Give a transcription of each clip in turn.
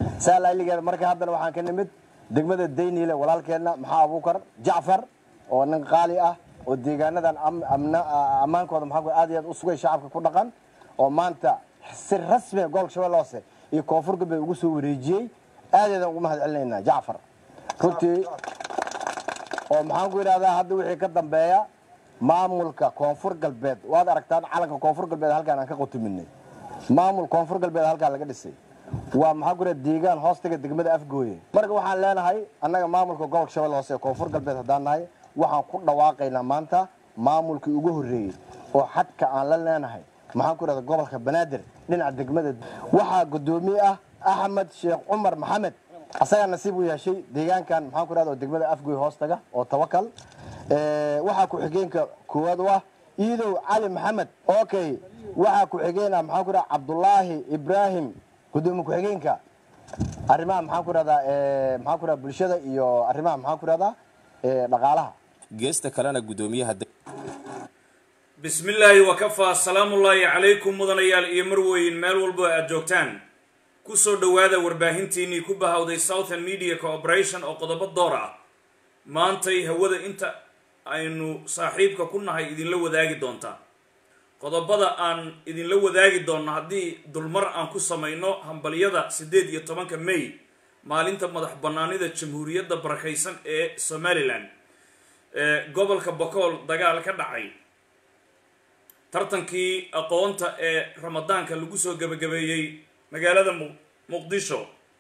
saa laaligeeda marka haddana waxaan ka nimid degmada dayniile walaalkeenna maxaa abuukar jacfar oo nin qaali ah oo deegaanadan ammaankooda maxaa aad iyo aad u sugay shacabka ku dhaqan oo maanta si rasmiga gobolka shabeelle hoose iyo koonfur galbeed ugu soo wareejiyey aadaydaan ugu mahad celinaynaa jacfar runtii oo maxaan ku yidhahdaa hadda wixii ka dambeeya maamulka koonfur galbeed waad aragtaan calanka koonfur galbeed halkaan aan ka qutuminay maamul koonfur galbeed halkaan laga dhisay waa maxaa ku yidhahda deegaan hoostaga degmada afgooye marka waxaan leenahay annaga maamulka gobolka shabeelle hoose ee koonfur galbeed haddaan nahay waxaan ku dhawaaqaynaa maanta maamulkii ugu horreeyey oo xadka aan la leenahay maxaan ku yidhahda gobolka banaadir dhinaca degmada waxaa guddoomiye ah axmed sheekh cumar maxamed asagaa nasiib u yeeshay deegaankan maxaan ku yidhahda oo degmada afgooye hoostaga oo tawakal waxaa ku-xigeenka koowaad u ah iidow cali maxamed okay waxaa ku-xigeen ah maxaan ku yidhahda cabdulaahi ibraahim gudoomiye ku-xigeenka arrimaha maxaan ku yidhahdaa maxaan ku yidhahda bulshada iyo arrimaha maxaan ku yidhahdaa dhaqaalaha geesta kalena guddoomiyaha bismi illaahi wakafaa salaamullaahi calaykum mudanayaal iyo marweyn meel walbo aad joogtaan kusoo dhowaada warbaahintiinnii ku bahawday southern media cooperation oo qodobo door ah maantay hawada inta aynu saaxiibka ku nahay idinla wadaagi doontaa qodobada aan idinla wadaagi doonno haddii dulmar aan ku samayno hambalyada siddeed iyo tobanka may maalinta madax bannaanida jamhuuriyadda barakaysan ee somalilan ee gobolka bokool dagaal ka dhacay tartankii aqoonta ee ramadaanka lagu soo gebagabeeyey magaalada muqdisho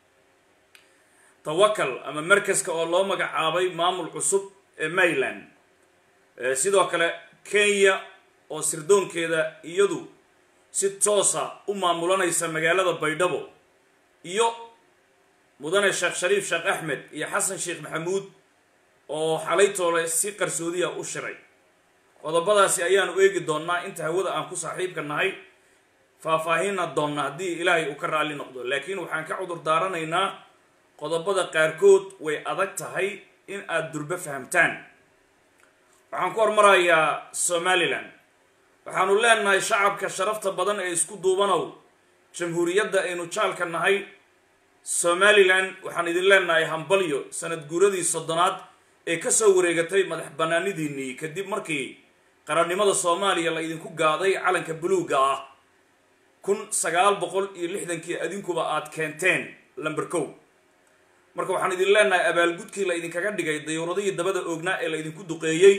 tawakal ama markaska oo loo magacaabay maamul cusub ee maryland sidoo kale kenya oo sirdoonkeeda iyadu si toosa u maamulanaysa magaalada baydhabo iyo mudane sheekh shariif sheekh axmed iyo xasan sheekh maxamuud oo xalaytoole si qarsoodiya u shiray qodobadaasi ayaanu eegi doonnaa inta hawada aan ku saaxiibka nahay faahfaahinna doonna haddii ilaahay uu ka raalli noqdo laakiin waxaan ka cudur daaranaynaa qodobada qaarkood way adag tahay in aada durbo fahamtaan waxaan ku hormarayaa somalilan waxaanu leenahay shacabka sharafta badan ee isku duubanow jamhuuriyadda aynu jaalka nahay somalilan waxaan idin leenahay hambalyo sanad guuradii soddonaad ee kasoo wareegatay madax bannaanidiinnii kadib markii qarannimada soomaaliya la idinku gaaday calanka buluugga ah kun sagaal boqol iyo lixdankii adinkuba aad keenteen lamber kow marka waxaan idin leenahay abaalgudkii la idinkaga dhigay dayuuradihii dabada oognaa ee la idinku duqeeyey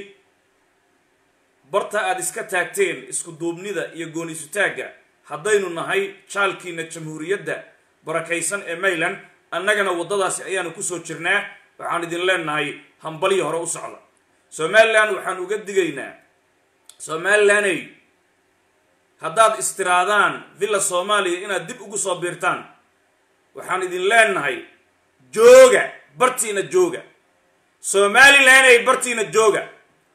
barta aad iska taagteen isku duubnida iyo goonisutaagga haddaynu nahay jaalkiina jamhuuriyadda barakaysan ee mayland annagana waddadaasi ayaanu kusoo jirnaa waxaan idin leenahay hambalyo hore u socda somalilan waxaan uga digaynaa somalilaney haddaad istiraadaan villa soomaaliya inaad dib ugu soo biirtaan waxaan idin leenahay jooga bartiina jooga somalilaney bartiina jooga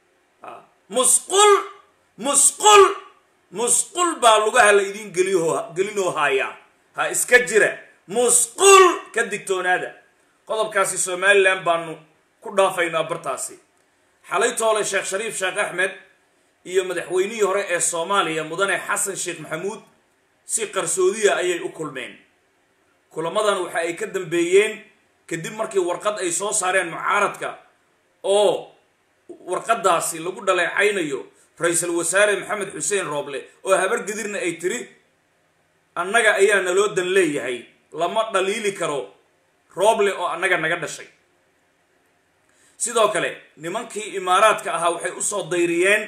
musqul musqul musqul baa lugaha la idiin geliyo gelinoo haayaa ha iska jira musqul ka digtoonaada qodobkaasi somalilan baanu ku dhaafaynaa bartaasi xalay toole sheekh shariif sheekh axmed iyo madaxweynihii hore ee soomaaliya mudane xasan sheekh maxamuud si qarsoodiya ayay u kulmeen kulamadan waxa ay ka dambeeyeen kadib markii warqad ay soo saareen mucaaradka oo warqadaasi lagu dhaleecaynayo ra-iisul wasaare maxamed xuseen rooble oo habar gadirna ay tiri annaga ayaa naloo dan leeyahay lama dhaliili karo rooble oo annaga naga dhashay sidoo kale nimankii imaaraadka ahaa waxay usoo dayriyeen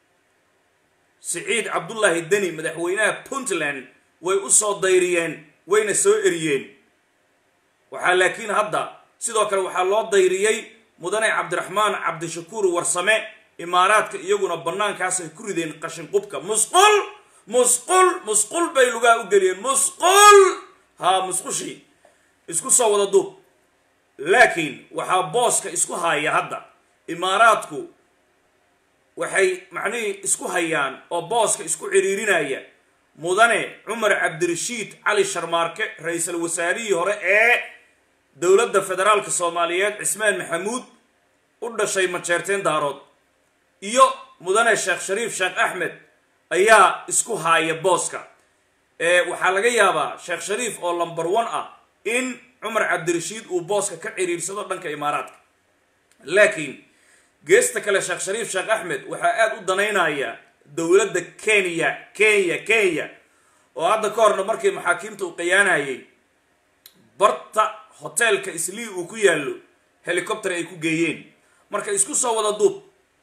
siciid cabdullaahi deni madaxweynaha puntland way usoo dayriyeen wayna soo eriyeen waxaa laakiin hadda sidoo kale waxaa loo dayriyey mudane cabdiraxmaan cabdishakuur warsame imaaraadka iyaguna bannaankaasay ku rideen qashinqubka musqul musqul musqul bay lugaha u geliyeen musqul haa musqushii isku soo wada duub laakiin waxaa booska isku haya hadda imaaraadku waxay macnihii isku hayaan oo booska isku ciriirinaya mudane cumar cabdirashiid cali sharmaarke ra-iisul wasaarihii hore ee dowladda federaalka soomaaliyeed cismaan maxamuud u dhashay majeerteen daarood iyo mudane sheekh shariif sheekh axmed ayaa isku haaya booska waxaa laga yaabaa sheekh shariif oo lamber one ah in cumar cabdirashiid uu booska ka ciriirsado dhanka imaaraadka laakiin geesta kale sheekh shariif sheekh axmed waxaa aada u danaynaya dowladda kenya kenya kenya oo hadda ka horna markii maxaakiimta uu qayaanayay barta hoteelka islii uu ku yaallo helicopter ay ku geeyeen marka isku soo wada duub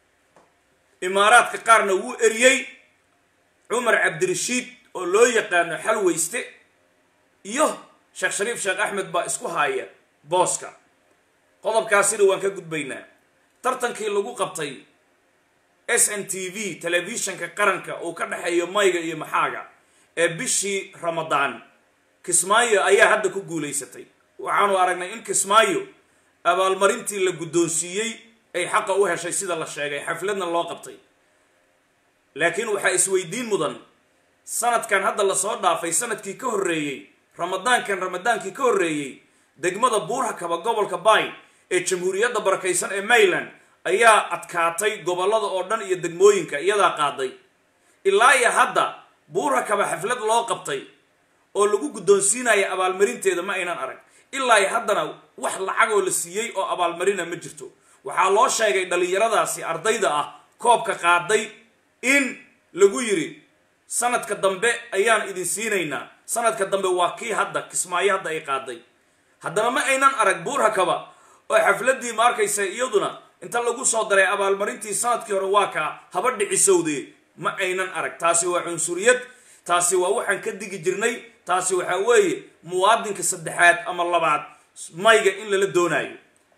imaaraadka qaarna wuu eriyey cumar cabdirashiid oo loo yaqaano xalweyste iyo sheekh shariif sheekh axmed baa isku haaya booska qodobkaasina waan ka gudbaynaa tartankii lagu qabtay s n t v telefishanka qaranka uu ka dhexeeyo mayga iyo maxaaga ee bishii ramadaan kismaayo ayaa hadda ku guulaysatay waxaanu aragnay in kismaayo abaalmarintii la guddoonsiiyey ay xaqa u heshay sida la sheegay xafladna loo qabtay laakiin waxaa isweydiin mudan sanadkan hadda lasoo dhaafay sanadkii ka horreeyey ramadaankan ramadaankii ka horreeyey degmada buurhakaba gobolka bay ee jamhuuriyadda barakaysan ee mayland ayaa adkaatay gobollada oo dhan iyo degmooyinka iyadaa qaaday ilaa iyo hadda buurhakaba xaflad loo qabtay oo lagu guddoonsiinaya abaalmarinteeda ma aynan arag ilaa iyo haddana wax lacagoo la siiyey oo abaalmarina ma jirto waxaa loo sheegay dhallinyaradaasi ardayda ah koobka qaaday in lagu yidhi sanadka dambe ayaan idin siinaynaa sanadka dambe waa kii hadda kismaayo hadda ay qaaday haddana ma aynan arag buurhakaba oo xafladdii ma arkaysa iyaduna inta lagu soo daray abaalmarintii sanadkii hore waa kaa haba dhicisowdee ma aynan arag taasi waa cunsuriyad taasi waa waxaan ka digi jirnay taasi waxaa weeye muwaadinka saddexaad ama labaad mayga in lala doonaayo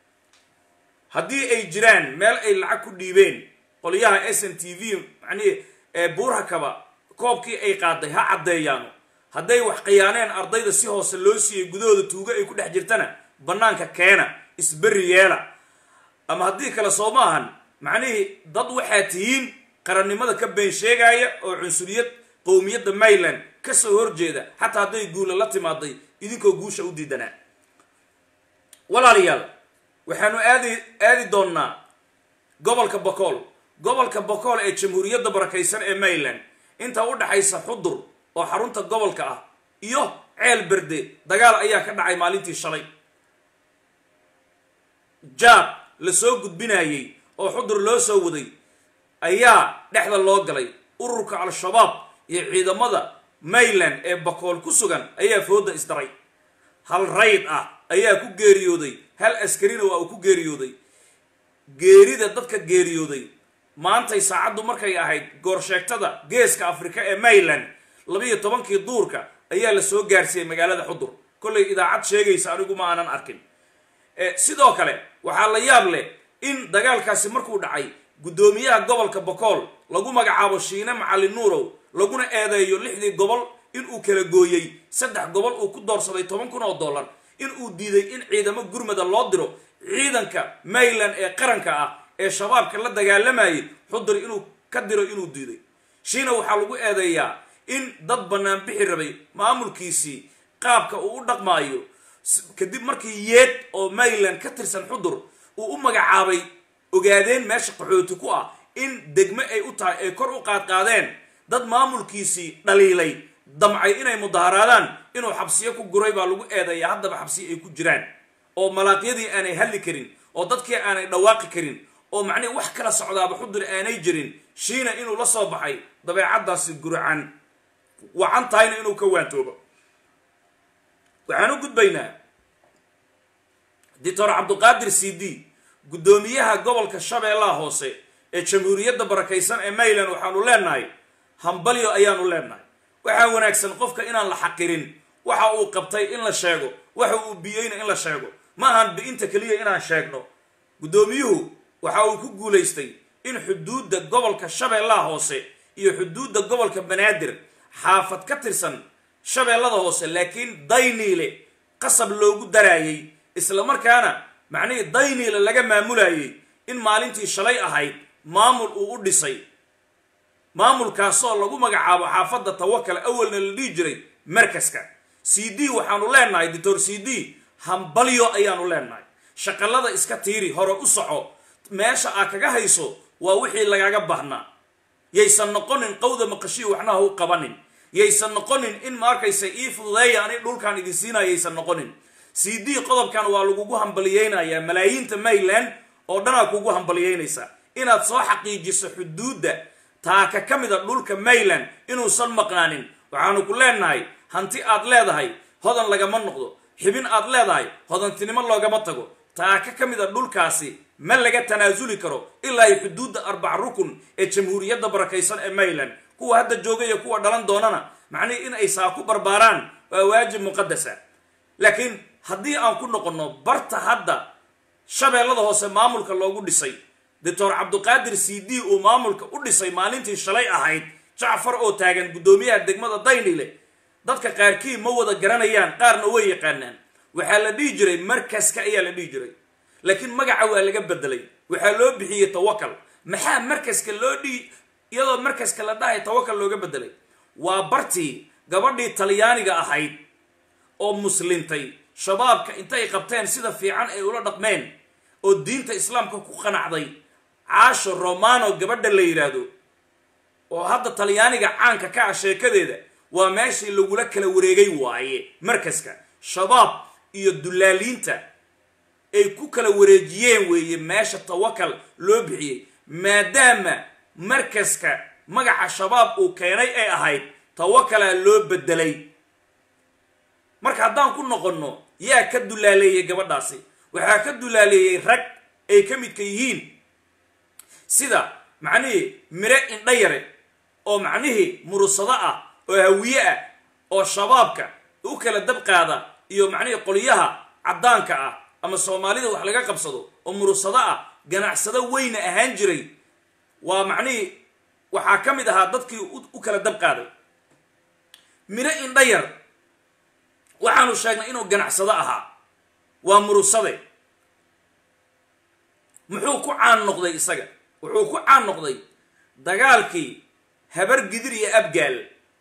haddii ay jiraan meel ay lacag ku dhiibeen qolyaha s n t v macnihi ee buurhakaba koobkii ay qaaday ha caddeeyaano hadday wax khiyaaneen ardayda si hoose loo siiyey gudahooda tuugo ay ku dhex jirtana bannaanka keena isberri yeela ama haddii kale soo ma ahan macnihii dad waxaa tihiin qarannimada ka been sheegaya oo cunsuriyad qowmiyadda mayland ka soo horjeeda xataa hadday guula la timaaday idinkoo guusha u diidanaa walaalayaal waxaanu aadi aadi doonnaa gobolka bokool gobolka bokool ee jamhuuriyadda barakaysan ee mayland inta u dhaxaysa xudur oo xarunta gobolka ah iyo ceel berde dagaal ayaa ka dhacay maalintii shalay jaab la soo gudbinayey oo xudur loo soo waday ayaa dhexda loo galay ururka al-shabaab iyo ciidamada mayland ee bakool ku sugan ayaa fooda isdaray hal rayd ah ayaa ku geeriyooday hal askarina waa uu ku geeriyooday geerida dadka geeriyooday maantay saacaddu markay ahayd goorsheegtada geeska afrika ee mayland labiiyo tobankii duurka ayaa la soo gaarsiiyey magaalada xudur kollay idaacad sheegaysa anigu ma aanan arkin sidoo kale waxaa la yaab leh in dagaalkaasi markuu dhacay guddoomiyaha gobolka bokool lagu magacaabo shiine macalin nuurow laguna eedeeyo lixdii gobol inuu kala gooyey saddex gobol uu ku doorsaday toban kun oo dollar inuu diiday in ciidamo gurmada loo diro ciidanka mayland ee qaranka ah ee shabaabka la dagaalamayay xudur inuu ka diro inuu diiday shiina waxaa lagu eedeeyaa in dad bannaan bixi rabay maamulkiisii qaabka uu u dhaqmaayo kadib markii yeed oo mayland ka tirsan xudur uu u magacaabay ogaadeen meesha qaxooti ku ah in degmo ay u tahay ay kor u qaadqaadeen dad maamulkiisii dhaliilay damcay inay mudaharaadaan inuu xabsiyo ku guray baa lagu eedeeyaa haddaba xabsiyo ay ku jiraan oo malaaqyadii aanay hadli karin oo dadkii aanay dhawaaqi karin oo macnihi wax kala socdaaba xudur aanay jirin shiina inuu la soo baxay dabeecaddaasi guracan wacan tahayna inuu ka waantoobo waxaan u gudbaynaa doctor cabduqaadir c d guddoomiyaha gobolka shabeellaha hoose ee jamhuuriyadda barakaysan ee mayland waxaanu leenahay hambalyo ayaanu leenahay waxaa wanaagsan qofka inaan la xaqirin waxa uu qabtay in la sheego waxa uu biyeyna in la sheego ma ahan bi-inta keliya inaan sheegno guddoomiyuhu waxa uu ku guulaystay in xuduudda gobolka shabeellaha hoose iyo xuduudda gobolka banaadir xaafad ka tirsan shabeellada hoose laakiin dayniile qasab loogu daraayey isla markaana macnihii dayniile laga maamulayey in maalintii shalay ahayd maamul uu u dhisay maamulkaasoo lagu magacaabo xaafadda tawakal awalna la dhihi jiray markaska c d waxaanu leenahay doctor c d hambalyo ayaanu leenahay shaqallada iska tiiri hore u soco meesha aa kaga hayso waa wixii lagaga baahnaa yaysan noqonin qawda maqashii waxna ha u qabanin yaysan noqonin in ma arkaysa ii fududeeya ani dhulkaan idin siinaya yaysan noqonin c d qodobkan waa lagugu hambaliyeynayaa malaayiinta mayland oo dhanaa kugu hambaliyeynaysa inaad soo xaqiijiso xuduudda taaka ka mida dhulka mayland inuusan maqnaanin waxaanu ku leenahay hanti aad leedahay hodan lagama noqdo xibin aad leedahay hodantinimo loogama tago taaka ka mida dhulkaasi ma laga tanaasuli karo ilaa ay xuduudda arbac rukun ee jamhuuriyadda barakaysan ee mayland kuwa hadda jooga iyo kuwa dhalan doonana macnihii in ay saa ku barbaaraan waa waajib muqadasa laakiin haddii aan ku noqonno barta hadda shabeellada hoose maamulka loogu dhisay doctor cabduqaadir c d uu maamulka u dhisay maalintii shalay ahayd jacfar oo taagan guddoomiyaha degmada daynile dadka qaarkii ma wada garanayaan qaarna way yaqaanaan waxaa la dhihi jiray markaska ayaa la dhihi jiray laakiin magaca waa laga bedelay waxaa loo bixiyey tawakal maxaa markaska loo dhihi iyadoo markaska la dhahay tawakal looga bedelay waa bartii gabadhii talyaaniga ahayd oo muslintay shabaabka intay qabteen sida fiican ay ula dhaqmeen oo diinta islaamka ku qanacday caasho romano gabadha la yidhaahdo oo hadda talyaaniga caanka ka ah sheekadeeda waa meeshii lagula kala wareegay waaye markaska shabaab iyo dullaaliinta ay ku kala wareejiyeen weeye meesha tawakal loo bixiyey maadaama markaska magaca shabaab uu keenay ay ahayd tawakalaa loo bedelay marka haddaan ku noqonno yaa ka dullaaleeyey gabadhaasi waxaa ka dullaaleeyey rag ay ka midka yihiin sida macnihii mire indha yare oo macnihii murusado ah oo hawiye ah oo shabaabka u kala dab qaada iyo macnihii qolyaha caddaanka ah ama soomaalida wax laga qabsado oo murusado ah ganacsado weyna ahaan jiray waa macnihii waxaa ka mid ahaa dadkii u kala dab qaaday mire indha yar waxaanu sheegnay inuu ganacsado ahaa waa murusade muxuu ku caan noqday isaga wuxuu ku caan noqday dagaalkii habar gidir iyo abgaal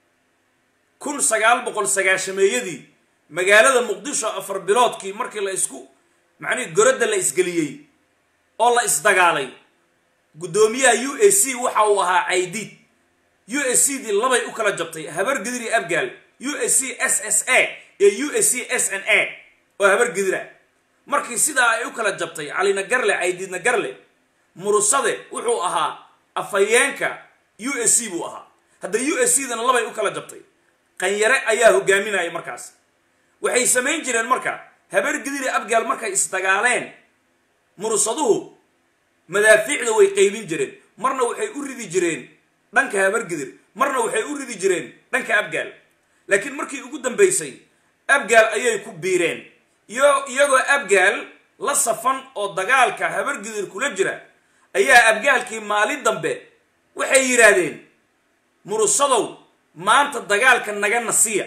kun sagaal boqol sagaashameeyadii magaalada muqdisho afar biloodkii markii la isku macnihii goradda la isgeliyey oo la isdagaalay guddoomiyaha u a c waxa uu ahaa caydiid u a c dii labay u kala jabtay habar gidir iyo abgaal u a c s s a iyo u a c s n a oo habar gidira markii sidaa ay u kala jabtay calina garle caydiidna garle murusade wuxuu ahaa afhayeenka u a c buu ahaa hadda u a c dana labay u kala jabtay qanyare ayaa hogaaminaya markaas waxay samayn jireen marka habar gidiri abgaal markay isdagaaleen murusaduhu madaafiicda way qaybin jireen marna waxay u ridi jireen dhanka habargidir marna waxay u ridi jireen dhanka abgaal laakiin markii ugu dambaysay abgaal ayay ku biireen iyagoo abgaal la safan oo dagaalka habargidir kula jira ayaa abgaalkii maalin dambe waxay yidhaahdeen murusadow maanta dagaalka naga nasiya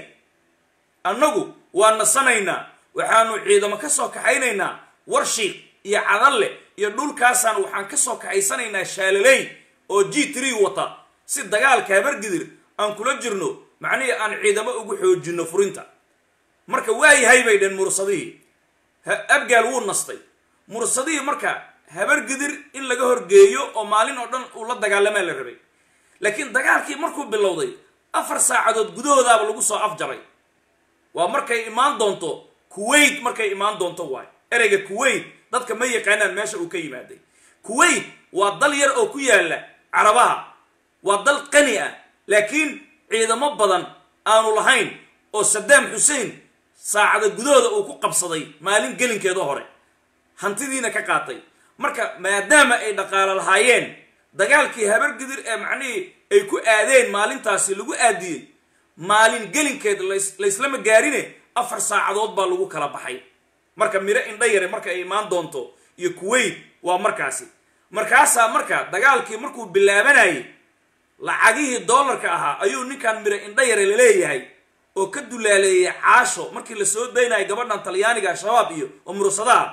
annagu waa nasanaynaa waxaanu ciidamo ka soo kaxaynaynaa warshiiq iyo cadalle iyo dhulkaasaan waxaan ka soo kaxaysanaynaa shaalaley oo g tree wata si dagaalka habargidir aan kula jirno macnihii aan ciidamo ugu xoojinno furinta marka waayahay bay dheen mursadihii abgaal wuu nastay mursadihii marka habargidir in laga horgeeyo oo maalin oo dhan uu la dagaalamaa la rabay laakiin dagaalkii markuu bilowday afar saacadood gudahoodaaba lagu soo afjaray waa markay imaan doonto kuwait markay imaan doonto waay ereyga kuwait dadka ma yaqaanaan meesha uu ka yimaaday kuwait waa dal yar oo ku yaala carabaha waa dal qani ah laakiin ciidamo badan aanu lahayn oo saddaam xuseen saacada gudahooda uu ku qabsaday maalin gelinkeeda hore hantidiina ka qaatay marka maadaama ay dhaqaalo lahaayeen dagaalkii habargidir ee macnihii ay ku aadeen maalintaasi lagu aadiyey maalin gelinkeed layslama gaarine afar saacadood baa lagu kala baxay marka miro indha yare marka ay imaan doonto iyo kuwait waa markaasi markaasaa marka dagaalkii markuu bilaabanayay lacagihii dollarka ahaa ayuu ninkan miro indha yare laleeyahay oo ka dulaaleeyay caasho markii lasoo daynayo gabadhan talyaaniga shabaab iyo oo mursadaha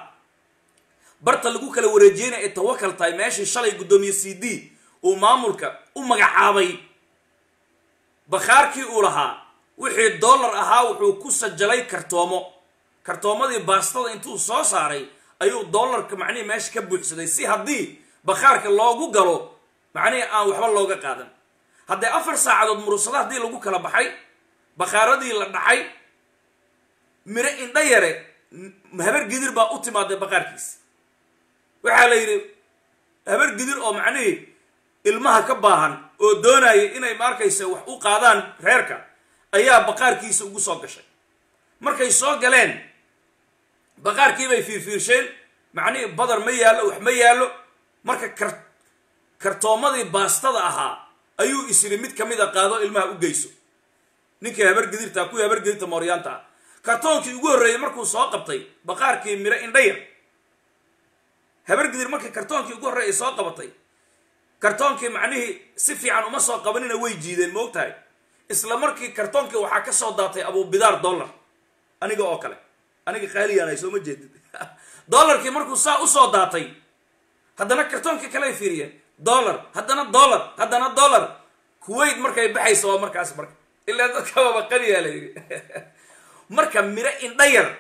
barta lagu kala wareejiyeyna ay tawakal tahay meeshii shalay guddoomiye c d uu maamulka u magacaabay bakhaarkii uu lahaa wixii dollar ahaa wuxuu ku sajalay kartoomo kartoomadii baastada intuu soo saaray ayuu dollarka macnihii meesha ka buuxsaday si haddii bakhaarka loogu galo macnihii aan waxba looga qaadan haddee afar saacadood murursada haddii lagu kala baxay bakhaaradii la dhacay miro indha yare habar gidir baa u timaaday baqaarkiisa waxaa la yidhi habar gidir oo macnihii ilmaha ka baahan oo doonaya inay ma arkaysa wax u qaadaan reerka ayaa baqaarkiisa ugu soo gashay markay soo galeen baqaarkii bay fiirfiirsheen macnihii badar ma yaallo wax ma yaallo marka kar kartoomadii baastada ahaa ayuu isiri mid ka mid a qaado ilmaha u geyso ninkii habargedirta kuwii habargedirta mooryaanta ah kartoonkii ugu horreeyey markuu soo qabtay baqaarkii miro indhayar habargedir markii kartoonkii ugu horreeyay soo qabatay kartoonkii macnihii si fiican uma soo qabanina way jiideen ma og tahay isla markii kartoonkii waxaa ka soo daatay abubidaar dollar aniga oo kale aniga qaaligaan ay sooma jeedid dollarkii markuu saa usoo daatay haddana kartoonkii kale ay fiiriyeen dollar haddana dollar haddana dollar kuwait markay baxayso waa markaas marka ilaa dadkababa qaniyaa la yidhi marka miro indhayar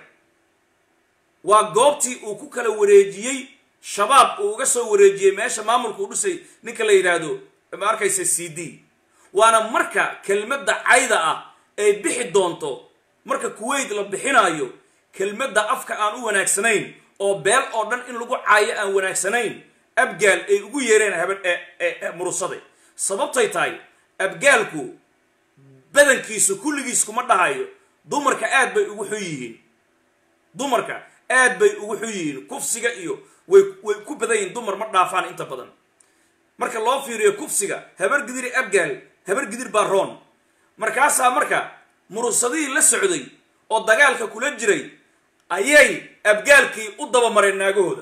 waa goobtii uu ku kala wareejiyey shabaab uu uga soo wareejiyey meesha maamulka u dhisay ninka la yidhaahdo ma arkaysa c d waana marka kelmadda cayda ah ay bixi doonto marka kuwait la bixinaayo kelmadda afka aan u wanaagsanayn oo beel oo dhan in lagu caayo aan wanaagsanayn abgaal ay ugu yeereen haben murusade sababtay tahay abgaalku badankiisu kulligiis kuma dhahayo dumarka aad bay ugu xun yihiin dumarka aad bay ugu xun yihiin kufsiga iyo way way ku badan yihiin dumar ma dhaafaan inta badan marka loo fiiriyo kufsiga habar gidiri abgaal habar gidir baa roon markaasaa marka murusadihii la socday oo dagaalka kula jiray ayay abgaalkii u dabamareen naagahooda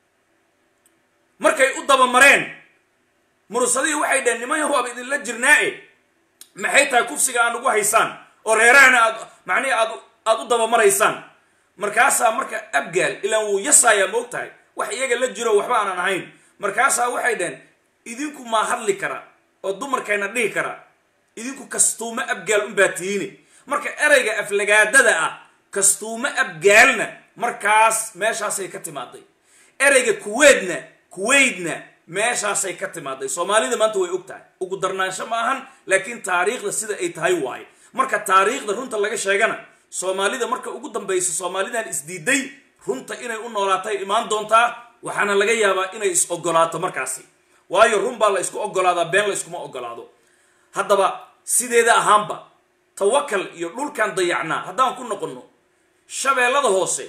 markay u dabamareen murusadihii waxay dhaheen niman yahu ab idinla jirnaa-e maxay tahay kufsiga aan ugu haysaan oo reerahana aad macnihi aad aada u dabamaraysaan markaasaa marka abgaal ilaan wuu yasaayaa ma og tahay wax iyaga la jiro waxba aanan ahayn markaasaa waxay dhaheen idinku maa hadli kara oo dumarkayna dhihi kara idinku kastuumo abgaal unbaa tihiine marka ereyga aflagaadada ah kastuumo abgaalna markaas meeshaasay ka timaaday ereyga kuweedna kuwaydna meeshaasay ka timaaday soomaalida maanta way og tahay ugu darnaansho ma ahan laakiin taariikhda sida ay tahay waaye marka taariikhda runta laga sheegana soomaalida marka ugu dambaysa soomaalidan isdiiday runta inay u noolaatay imaan doontaa waxaana laga yaabaa inay is ogolaato markaasi waayo run baa la isku ogolaadaa been la iskuma ogolaado haddaba sideeda ahaanba tawakal iyo dhulkan dayacnaa haddaan ku noqonno shabeellada hoose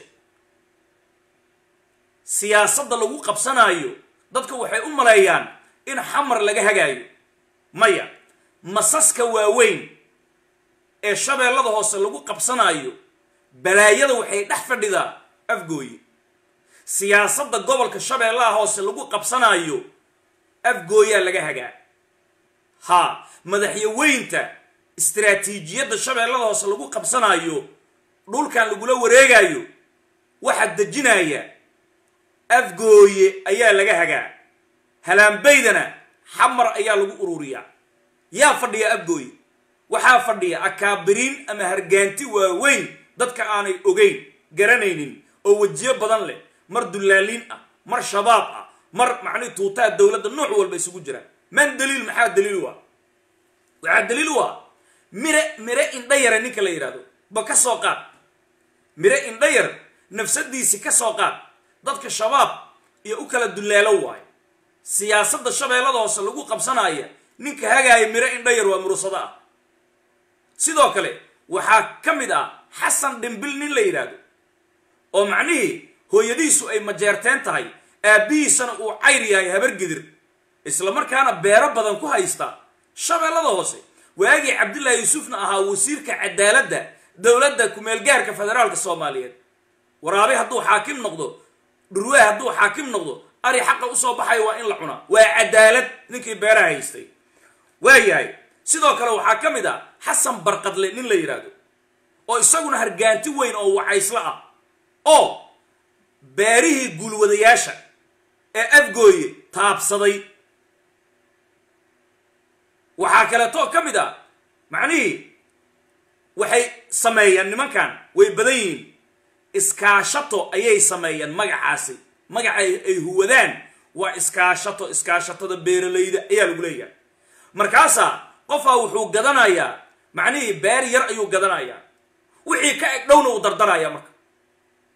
siyaasadda lagu qabsanaayo dadka waxay u maleeyaan in xamar laga hagaayo maya masaska waaweyn ee shabeellada hoose lagu qabsanaayo balaayada waxay dhex fadhidaa afgooye siyaasadda gobolka shabeellaha hoose lagu qabsanaayo afgooyaa laga hagaa haa madaxyaweynta istaraatiijiyadda shabeellada hoose lagu qabsanaayo dhulkan lagula wareegaayo waxaa dejinaya afgooye ayaa laga hagaa halaanbaydana xamar ayaa lagu ururiyaa yaa fadhiya afgooye waxaa fadhiya akaabiriin ama hargaanti waaweyn dadka aanay ogeyn garanaynin oo wejiyo badan leh mar dullaaliin ah mar shabaab ah mar macnihi tuutaa dowladda nooc walba isugu jiraan man daliil maxaa daliil u ah waxaa daliil u ah mire mire indhayare ninka la yidhahdo ba ka soo qaad mire indhayar nafsadiisi ka soo qaad dadka shabaab iyo u kala dullaalo waayo siyaasadda shabeellada hoose lagu qabsanaya ninka hagaaya mire indhayar waa murusado ah sidoo kale waxaa ka mid ah xasan dhimbil nin la yidhaahdo oo macnihii hooyadiisu ay majeerteen tahay aabbihiisana uu cayr yahay habargidir isla markaana beero badan ku haysta shabeellada hoose waagii cabdullaahi yuusufna ahaa wasiirka cadaaladda dowladda kumeelgaarka federaalka soomaaliyeed waraabe hadduu xaakim noqdo dhurwaa hadduu xaakim noqdo ari xaqa usoo baxayo waa in la cunaa waa cadaalad ninkii beeraha haystay waayahay sidoo kale waxaa ka mid ah xasan barqadle nin la yidhaahdo oo isaguna hargaanti weyn oo wacayslo ah oo beerihii guulwadayaasha ee afgooye taabsaday waxaa kaleetoo ka mid ah macnihii waxay sameeyaan nimankan way badan yihiin iskaashato ayay sameeyaan magacaasi magaca ay huwadaan waa iskaashato iskaashatada beeralayda ayaa lagu leeyahay markaasaa qofaa wuxuu gadanayaa macnihii beer yar ayuu gadanayaa wixii ka eg dhowna uu dardarayaa marka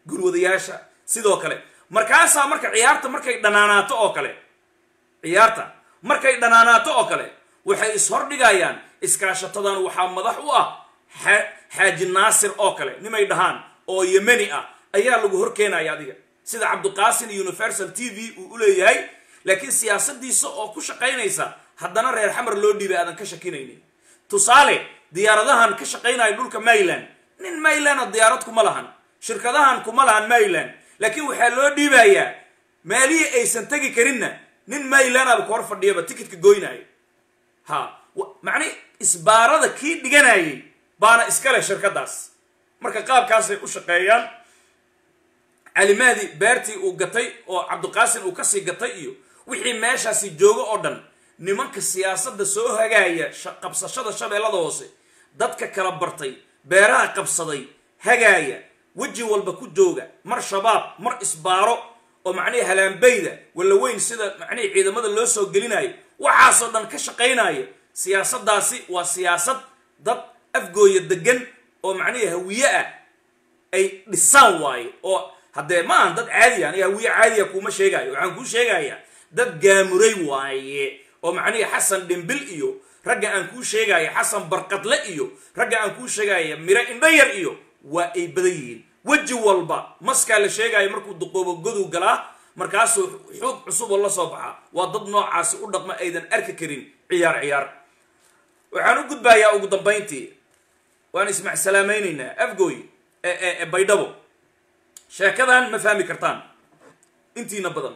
gurwadayaasha sidoo kale markaasaa marka ciyaarta markay dhanaanaato oo kale ciyaarta markay dhanaanaato oo kale waxay ishordhigayaan iskaashatadan waxaa madax u ah xaaji naasir oo kale nimay dhahaan oo yemeni ah ayaa lagu horkeenaya adiga sida cabdiqaasin universal t v uu u leeyahay laakiin siyaasadiisa oo ku shaqaynaysa haddana reer xamar loo dhiibay aadan ka shakinaynin tusaale diyaaradahan ka shaqaynaya dhulka mayland nin maylanda diyaarad kuma lahan shirkadahan kuma lahan mayland laakiin waxaa loo dhiibayaa maalihii aysan tegi karinna nin maylandaba ku hor fadhiyaba tikitka goynaayo ha macni isbaarada kii dhiganayay baana iskale shirkadaas marka qaabkaasay u shaqeeyaan calimahdi beertii uu gatay oo cabdiqaasin uu kasii gatay iyo wixii meeshaasi joogo oo dhan nimanka siyaasadda soo hagaaya qabsashada shabeellada hoose dadka kala bartay beeraha qabsaday hagaaya weji walba ku jooga mar shabaab mar isbaaro oo macnihii halaanbayda walla weyn sida macnihii ciidamada loo soo gelinayo waxaasoo dhan ka shaqaynaya siyaasaddaasi waa siyaasad dad afgooya degan oo macnihii hawiye ah ay dhisaan waaye oo haddee ma ahan dad caadiya aniga hawiye caadiya kuuma sheegaayo waxaan kuu sheegayaa dad gaamuray waaye oo macnihii xasan dhimbil iyo ragga aan kuu sheegaya xasan barqadle iyo ragga aan kuu sheegaya miro indhayar iyo waa ay badan yihiin weji walba maskaa la sheegaayo markuu duqoobo godow galaa markaasuu xuug cusuboo la soo baxaa waa dad noocaasi u dhaqma aydan arki karin ciyaar ciyaar waxaan u gudbayaa ugu dambayntii waan ismac salaamaynaynaa afgooy ee baydhabo sheekadan ma fahmi kartaan intiina badan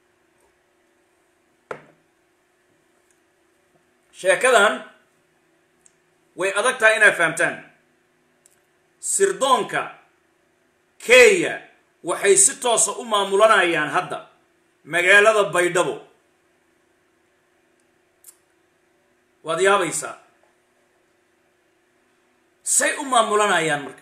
sheekadan way adag tahay inaad fahamtaan sirdoonka kenya waxay si toosa u maamulanayaan hadda magaalada baydhabo waad yaabaysaa say u maamulanayaan marka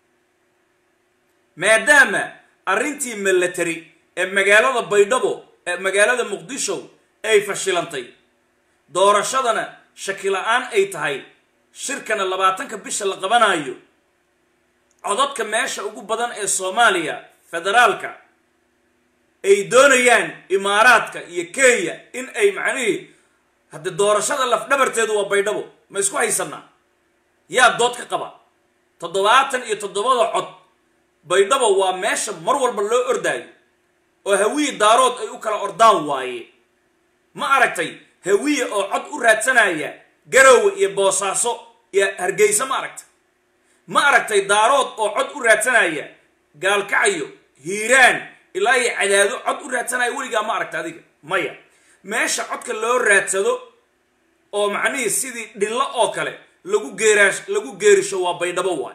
maadaama arrintii milatary ee magaalada baydhabo ee magaalada muqdisho ay fashilantay doorashadana shaki la-aan ay tahay shirkana labaatanka bisha la qabanayo codadka meesha ugu badan ee soomaaliya federaalka ay doonayaan imaaraadka iyo kenya in ay macnihii haddii doorashada lafdhabarteedu waa baydhabo ma isku haysanaa yaa dood ka qaba toddobaatan iyo toddobada cod baydhabo waa meesha mar walba loo ordaayo oo hawiye daarood ay u kala ordaan waaye ma aragtay hawiye oo cod u raadsanaya garowe iyo boosaaso iyo hargeysa ma aragtay ma aragtay daarood oo cod u raadsanaya gaalkacayo hiiraan ilaa iyo cadaado cod u raadsanaya weligaa ma aragta adiga maya meesha codka loo raadsado oo macnihii sidii dhillo oo kale lagu geeraash lagu geerisho waa baydhabo waay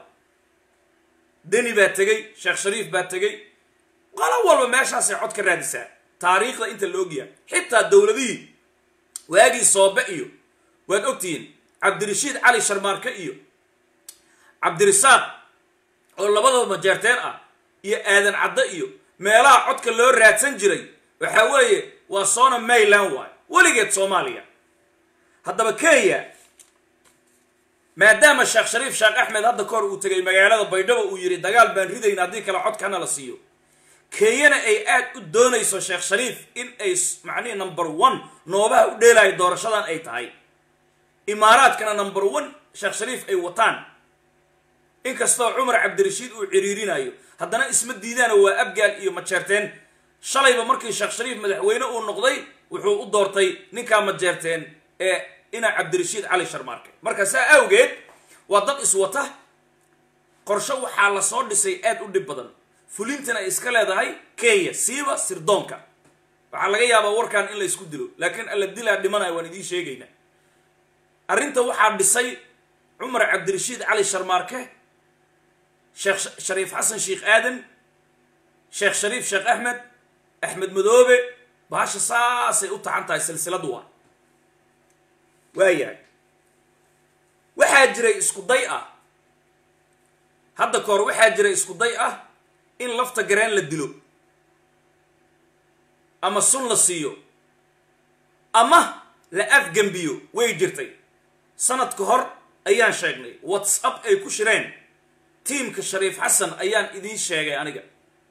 deni baa tegey sheekh shariif baa tegey qolo walba meeshaasay cod ka raadisaa taariikhda inta la ogyahay xitaa dowladihii waagii soobe iyo waad ogtihiin cabdirashiid cali sharmaarke iyo cabdirisaaq oo labadaba majeerteen ah iyo aadan cadde iyo meelaha codka loo raadsan jiray waxaa weeye waa soona mayland waay weligeed soomaaliya haddaba kenya maadaama sheekh shariif sheekh axmed hadda kahor uu tegay magaalada baydhabo uu yidhi dagaal baan ridayna haddii kale codkana la siiyo kenyana ay aad u doonayso sheekh shariif in ay macnihi number one noobaha u dheelaayo doorashadan ay tahay imaaraadkana number one sheekh shariif ay wataan inkastoo cumar cabdirashiid uu ciriirinayo haddana isma diidaana waa abgaal iyo majeerteen shalayba markii sheekh shariif madaxweyne uu noqday wuxuu u doortay ninkaa majeerteen ee ina cabdirashiid cali sharmaarke marka saa awgeed waa dad iswata qorsho waxaa lasoo dhisay aad u dhib badan fulintana ay iska leedahay kenya siiba sirdoonka waxaa laga yaabaa warkan in la isku dilo laakiin alla dilaa dhimanaya waan idiin sheegaynaa arrinta waxaa dhisay cumar cabdirashiid cali sharmaarke sheekh shariif xasan sheekh aadan sheekh shariif sheekh axmed axmed madoobe bahasha saasay u taxan tahay silsiladu waa waayahay waxaa jiray isku day ah hadda ka hor waxaa jiray isku day ah in lafta gareen la dilo ama sun la siiyo ama la afgembiyo way jirtay sanad ka hor ayaan sheegnay whatsapp ay ku shireen tiimka shariif xasan ayaan idiin sheegay aniga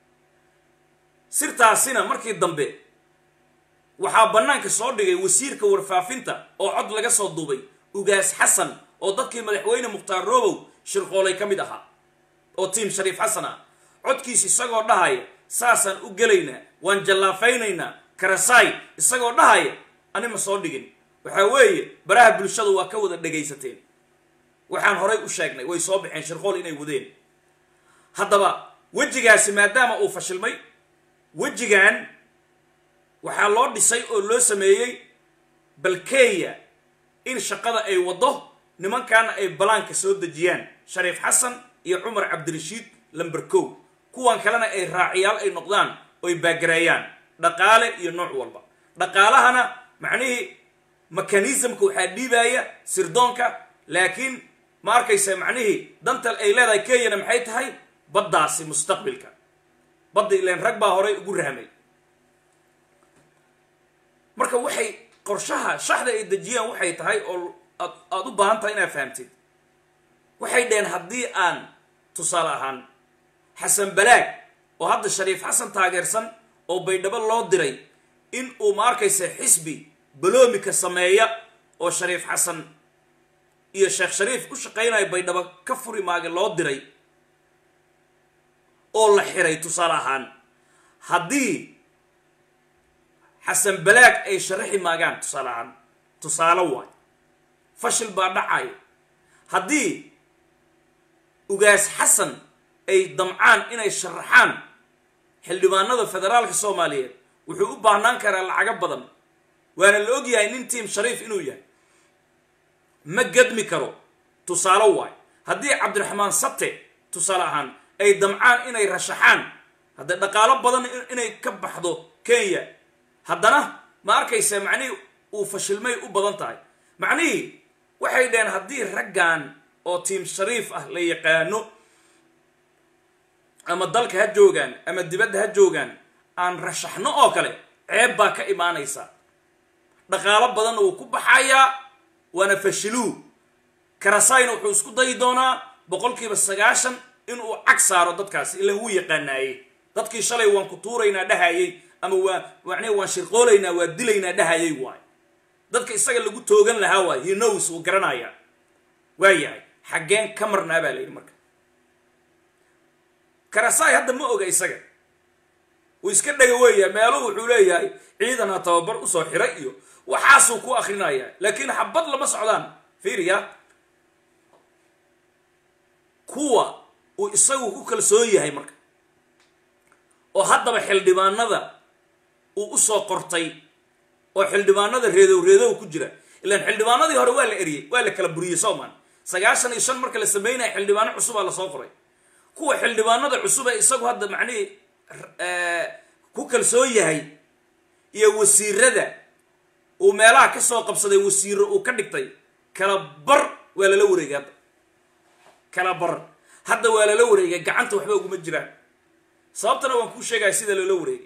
sirtaasina markii dambe waxaa bannaanka soo dhigay wasiirka warfaafinta oo cod laga soo duubay ugaas xasan oo dadkii madaxweyne mukhtaar robow shirqoolay ka mid ahaa oo tiim shariif xasan ah codkiis isagoo dhahaya saasaan u gelaynaa waan jallaafaynaynaa karasaay isagoo dhahaya anima soo dhigin waxaa weeye baraha bulshada waa ka wada dhegaysateen waxaan horay u sheegnay way soo baxeen shirqool inay wadeen haddaba wejigaasi maadaama uu fashilmay wejigan waxaa loo dhisay oo loo sameeyey balkeya in shaqada ay waddo nimankaana ay balaanka soo dejiyaan shariif xasan iyo cumar cabdirashiid lamber kow kuwan kalena ay raaciyaal ay noqdaan oy baagareeyaan dhaqaale iyo nooc walba dhaqaalahana macnihii mekanismka waxaa dhiibaya sirdoonka laakiin ma arkaysa macnihii dantal ay leedahay kenyana maxay tahay baddaasi mustaqbilka badda ileen rag baa horay ugu rahmay marka waxay qorshaha shaxda ay dejiyaan waxay tahay oo aad aada u baahan tahay inaad fahamtid waxay dheheen haddii aan tusaale ahaan xasan balaag oo hadda shariif xasan taageersan oo baydhabo loo diray in uu ma arkaysa xisbi baloomika sameeya oo shariif xasan iyo sheekh shariif u shaqaynayo baydhabo ka furi maage loo diray oo la xiray tusaale ahaan haddii xasan balaag ay sharaxi maagaan tusaale ahaan tusaale waay fashil baa dhacaya haddii ugaas xasan ay damcaan inay sharaxaan xildhibaanada federaalka soomaaliyeed wuxuu u baahnaan karaa lacago badan waana la og yahay nin tiim shariif inuu yahay ma gadmi karo tusaale waay haddii cabdiraxmaan sate tusaale ahaan ay damcaan inay rashaxaan haddee dhaqaalo badan inay ka baxdo kenya haddana ma arkaysa macnihii uu fashilmay u badan tahay macnihii waxay dhaheen haddii raggan oo tiim shariif ah la yaqaano ama dalka ha joogaan ama dibadda ha joogaan aan rashaxno oo kale ceeb baa ka imaanaysa dhaqaalo badanna wuu ku baxayaa waana fashiluu karasayna wuxuu isku dayi doonaa boqolkiiba sagaashan inuu cag saaro dadkaasi ilan wuu yaqaanaaye dadkii shalay waan ku tuuraynaa dhahayey ama waa macnii waan shirqoolaynaa waa dilaynaa dhahayay waay dadka isaga lagu toogan lahaa waay he knows wuu garanayaa waa yahay xaggeen ka marnaa baa la yidhi marka karasaay hadda ma oga isaga wuu iska dhega weeyaa meeluhu wuxuu leeyahay ciidanha tababar usoo xiray iyo waxaasuu ku akrinayaa laakiin xabad lama socdaan fiiriya kuwa uu isagu ku kalsoon yahay marka oo haddaba xildhibaanada uu usoo qortay oo xildhibaanada reedow reedow ku jira ilaan xildhibaanadii hore waa la eriyey waa la kala buriyey soomaan sagaashan iyo shan marka la sameynaya xildhibaano cusubaa lasoo qoray kuwa xildhibaanada cusub ee isagu hadda macnihii ku kalsoon yahay iyo wasiirada uu meelaha ka soo qabsaday wasiiro uu ka dhigtay kala bar waa lala wareegay hadda kala bar hadda waa lala wareegay gacanta waxba uguma jiraan sababtana waan kuu sheegaya sida loola wareegay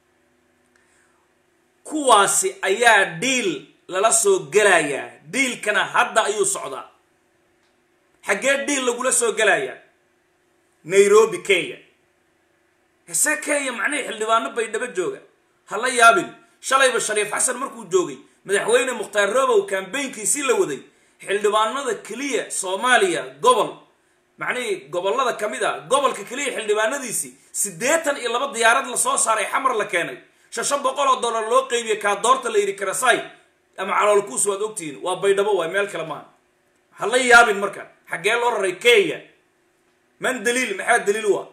kuwaasi ayaa dhiil lala soo gelayaa dhiilkana hadda ayuu socdaa xaggee dhiil lagula soo gelayaa nairobi kenya hese kenya macnihii xildhibaano baydhabo jooga ha la yaabin shalayba shariif xasan markuu joogay madaxweyne mukhtaar robow kambaynkiisii la waday xildhibaanada keliya soomaaliya gobol macnihii gobollada ka mid a gobolka keliya xildhibaanadiisii siddeetan iyo laba diyaarad lasoo saaray xamar la keenay shashan boqol oo dollar loo qeybiyey kaa doorta la yidhi karasay ama caloolkuus waad ogtihiin waa baydhabo waay meel kale maaha ha la yaabin marka xaggee loo raray kenya man daliil maxaa daliil waa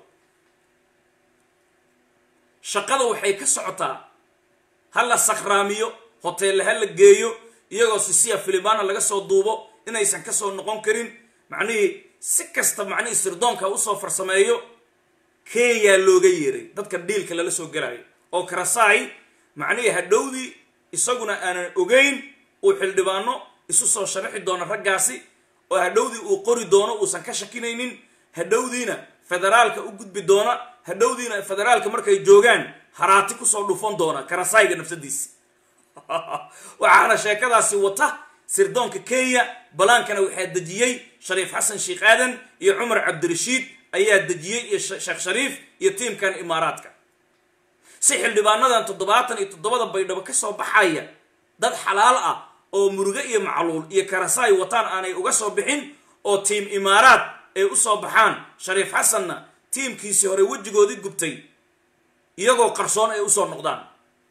shaqada waxay ka socotaa ha la sakhraamiyo hoteelle ha la geeyo iyagoo sisiya filibaana laga soo duubo inaysan kasoo noqon karin macnihii si kasta macnihii sirdoonka usoo farsameeyo kenya looga yeeray dadka dhiilka lala soo gelayo oo karasaay macnihii hadhowdii isaguna aanan ogeyn uu xildhibaano isu soo sharaxi doono raggaasi oo hadhowdii uu qori doono uusan ka shakinaynin hadhowdiina federaalka u gudbi doona hadhowdiina federaalka markay joogaan haraati kusoo dhufan doona karasaayga nafsadiisi waxaana sheekadaasi wata sirdoonka kenya balaankana waxaa dejiyey shariif xasan sheekh aadan iyo cumar cabdirashiid ayaa dejiyey iyo sheekh shariif iyo tiimkan imaaraadka si xildhibaanadan toddobaatan iyo toddobada baydhabo ka soo baxaya dad xalaal ah oo muruge iyo macluul iyo karasaay wataan aanay uga soo bixin oo tiim imaaraad ay u soo baxaan shariif xasanna tiimkiisii hore wejigoodii gubtay iyagoo qarsoon ay usoo noqdaan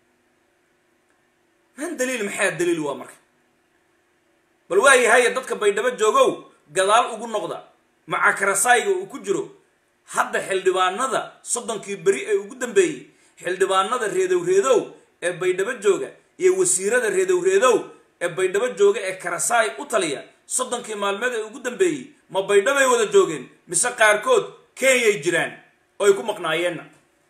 man daliil maxaa daliil waa marka bal waayahaye dadka baydhabo joogow gadaal ugu noqda maca karasaayga uu ku jiro hadda xildhibaanada soddonkii beri ee ugu dambeeyey xildhibaanada reedow reedow ee baydhabo jooga iyo wasiirada reedow reedow ee baydhabo jooga ee karasaay u taliya soddonkii maalmeed ee ugu dambeeyey ma baydhabay wada joogeen mise qaarkood kenyay jiraan oo ay ku maqnaayeenna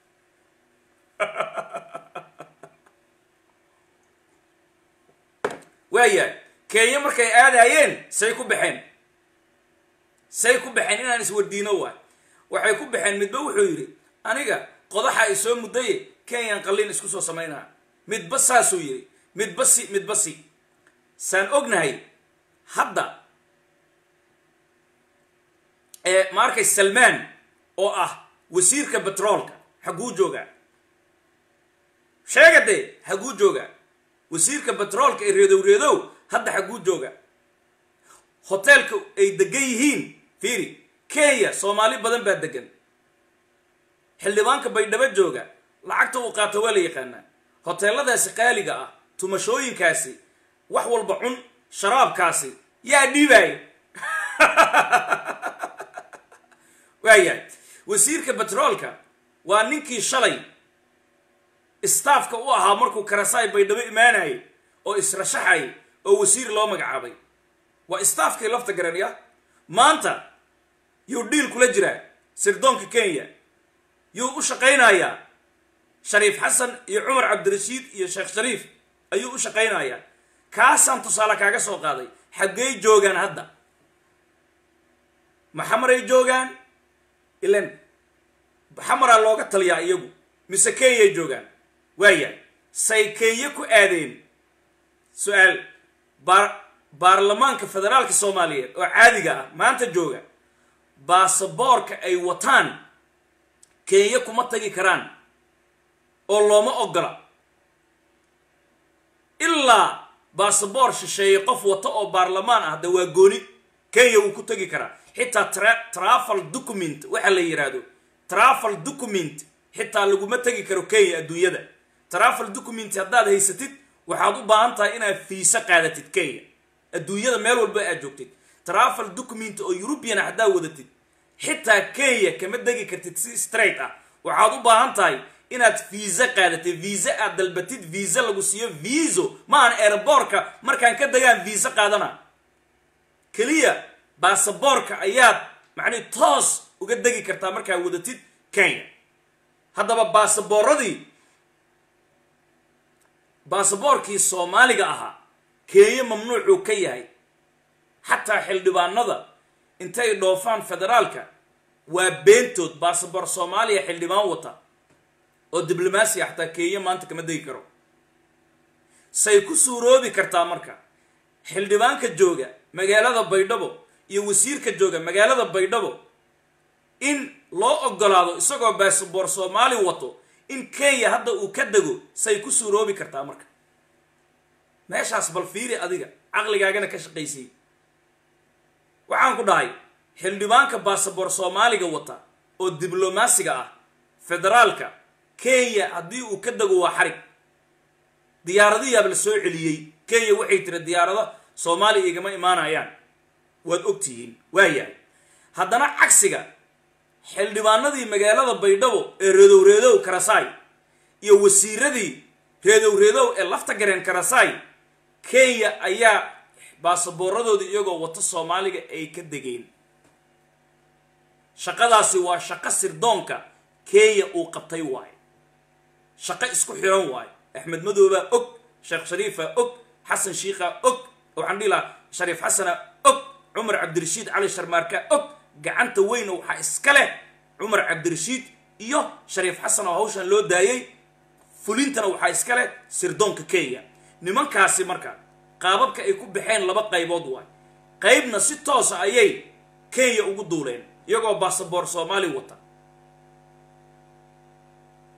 waayahay kenya markay aadayeen say ku baxeen say ku baxeen inaan iswardiino waay waxay ku baxeen midba wuxuu yidhi aniga qodaxa ay soo muddaye kenyan qalliin isku soo samaynaa midba saasuu yidhi midba si midba si saan ognahay hadda ee ma arkay salmaan oo ah wasiirka betroolka xaguu joogaa sheega dee haguu joogaa wasiirka betroolka ee reedow reedow hadda xaguu jooga hoteelka ay degan yihiin fiiri kenya soomaali badan baa degan xildhibaanka baydhabo jooga lacagta uu qaato waa la yaqaanaa hoteeladaasi qaaliga ah tumashooyinkaasi wax walba cun sharaabkaasi yaa dhiibaaya waayahay wasiirka betroolka waa ninkii shalay staafka u ahaa markuu karasaay baydhabo imaanayay oo israshaxayay oo wasiir loo magacaabay waa staafkii lafta garanaya maanta yuu dhiil kula jiraa sirdoonka kenya yuu u shaqaynayaa shariif xasan iyo cumar cabdirashiid iyo sheekh shariif ayuu u shaqaynayaa kaasaan tusaale kaaga soo qaaday xaggey joogaan hadda maxamaray joogaan ilan xamaraa looga taliyaa iyagu mise kenyay joogaan waaya say kenya ku aadeen su-aal baar baarlamaanka federaalka soomaaliyeed oo caadiga ah maanta jooga baasaboorka ay wataan kenya kuma tagi karaan oo looma ogola ilaa baasaboor shisheeye qof wata oo baarlamaan ah da waa gooni kenya wuu ku tegi karaa xitaa tra travel document waxa la yidhaahdo travel document xitaa laguma tegi karo kenya adduunyada travel document haddaad haysatid waxaad u baahan tahay inaad fiisa qaadatid kenya adduunyada meel walba aad joogtid travel document oo eurubian haddaad wadatid xitaa kenya kama degi kartid si straight ah waxaad u baahan tahay inaad viisa qaadatid viisa aad dalbatid viisa lagu siiyo viiso maahan airboorka markaan ka degaan viisa qaadana keliya baasaboorka ayaad macnihi toos uga degi kartaa markaad wadatid kenya haddaba baasaboorradii baasaboorkii soomaaliga ahaa kenya mamnuucuu ka yahay xataa xildhibaanada intay dhoofaan federaalka waa beentood baasaboor soomaaliya xildhibaan wata oo diblomaasiya xataa kenya maanta kama degi karo say ku suuroobi kartaa marka xildhibaanka jooga magaalada baydhabo iyo wasiirka jooga magaalada baydhabo in loo ogolaado isagoo baasaboor soomaali wato in kenya hadda uu ka dego say ku suuroobi kartaa marka meeshaas bal fiiri adiga caqligaagana ka shaqaysay waxaan ku dhahay xildhibaanka baasaboor soomaaliga wata oo diblomaasiga ah federaalka kenya haddii uu ka dego waa xarig diyaaradiyaaba la soo celiyey kenya waxay tiri diyaarado soomaaliya igama imaanayaan waad ogtihiin waayahay haddana cagsiga xildhibaanadii magaalada baydhabo ee reedow reedow karasaay iyo wasiiradii reedow reedow ee lafta gareen karasaay kenya ayaa baasaboorradooda iyagoo wato soomaaliga ay ka degeen shaqadaasi waa shaqo sirdoonka kenya uu qabtay waayo shaqo isku xiran waayo axmed madoobaa og sheekh shariifaa og xasan shiikhaa og waxaan dhihi lahaa shariif xasana og cumar cabdirashiid cali sharmaarka og gacanta weyna waxaa iska leh cumar cabdirashiid iyo shariif xasan oo hawshan loo daayey fulintana waxaa iska leh sirdoonka kenya nimankaasi marka qaababka ay ku baxeen laba qaybood waay qaybna si toosa ayay kenya ugu duuleen iyagoo baasaboor soomaali wata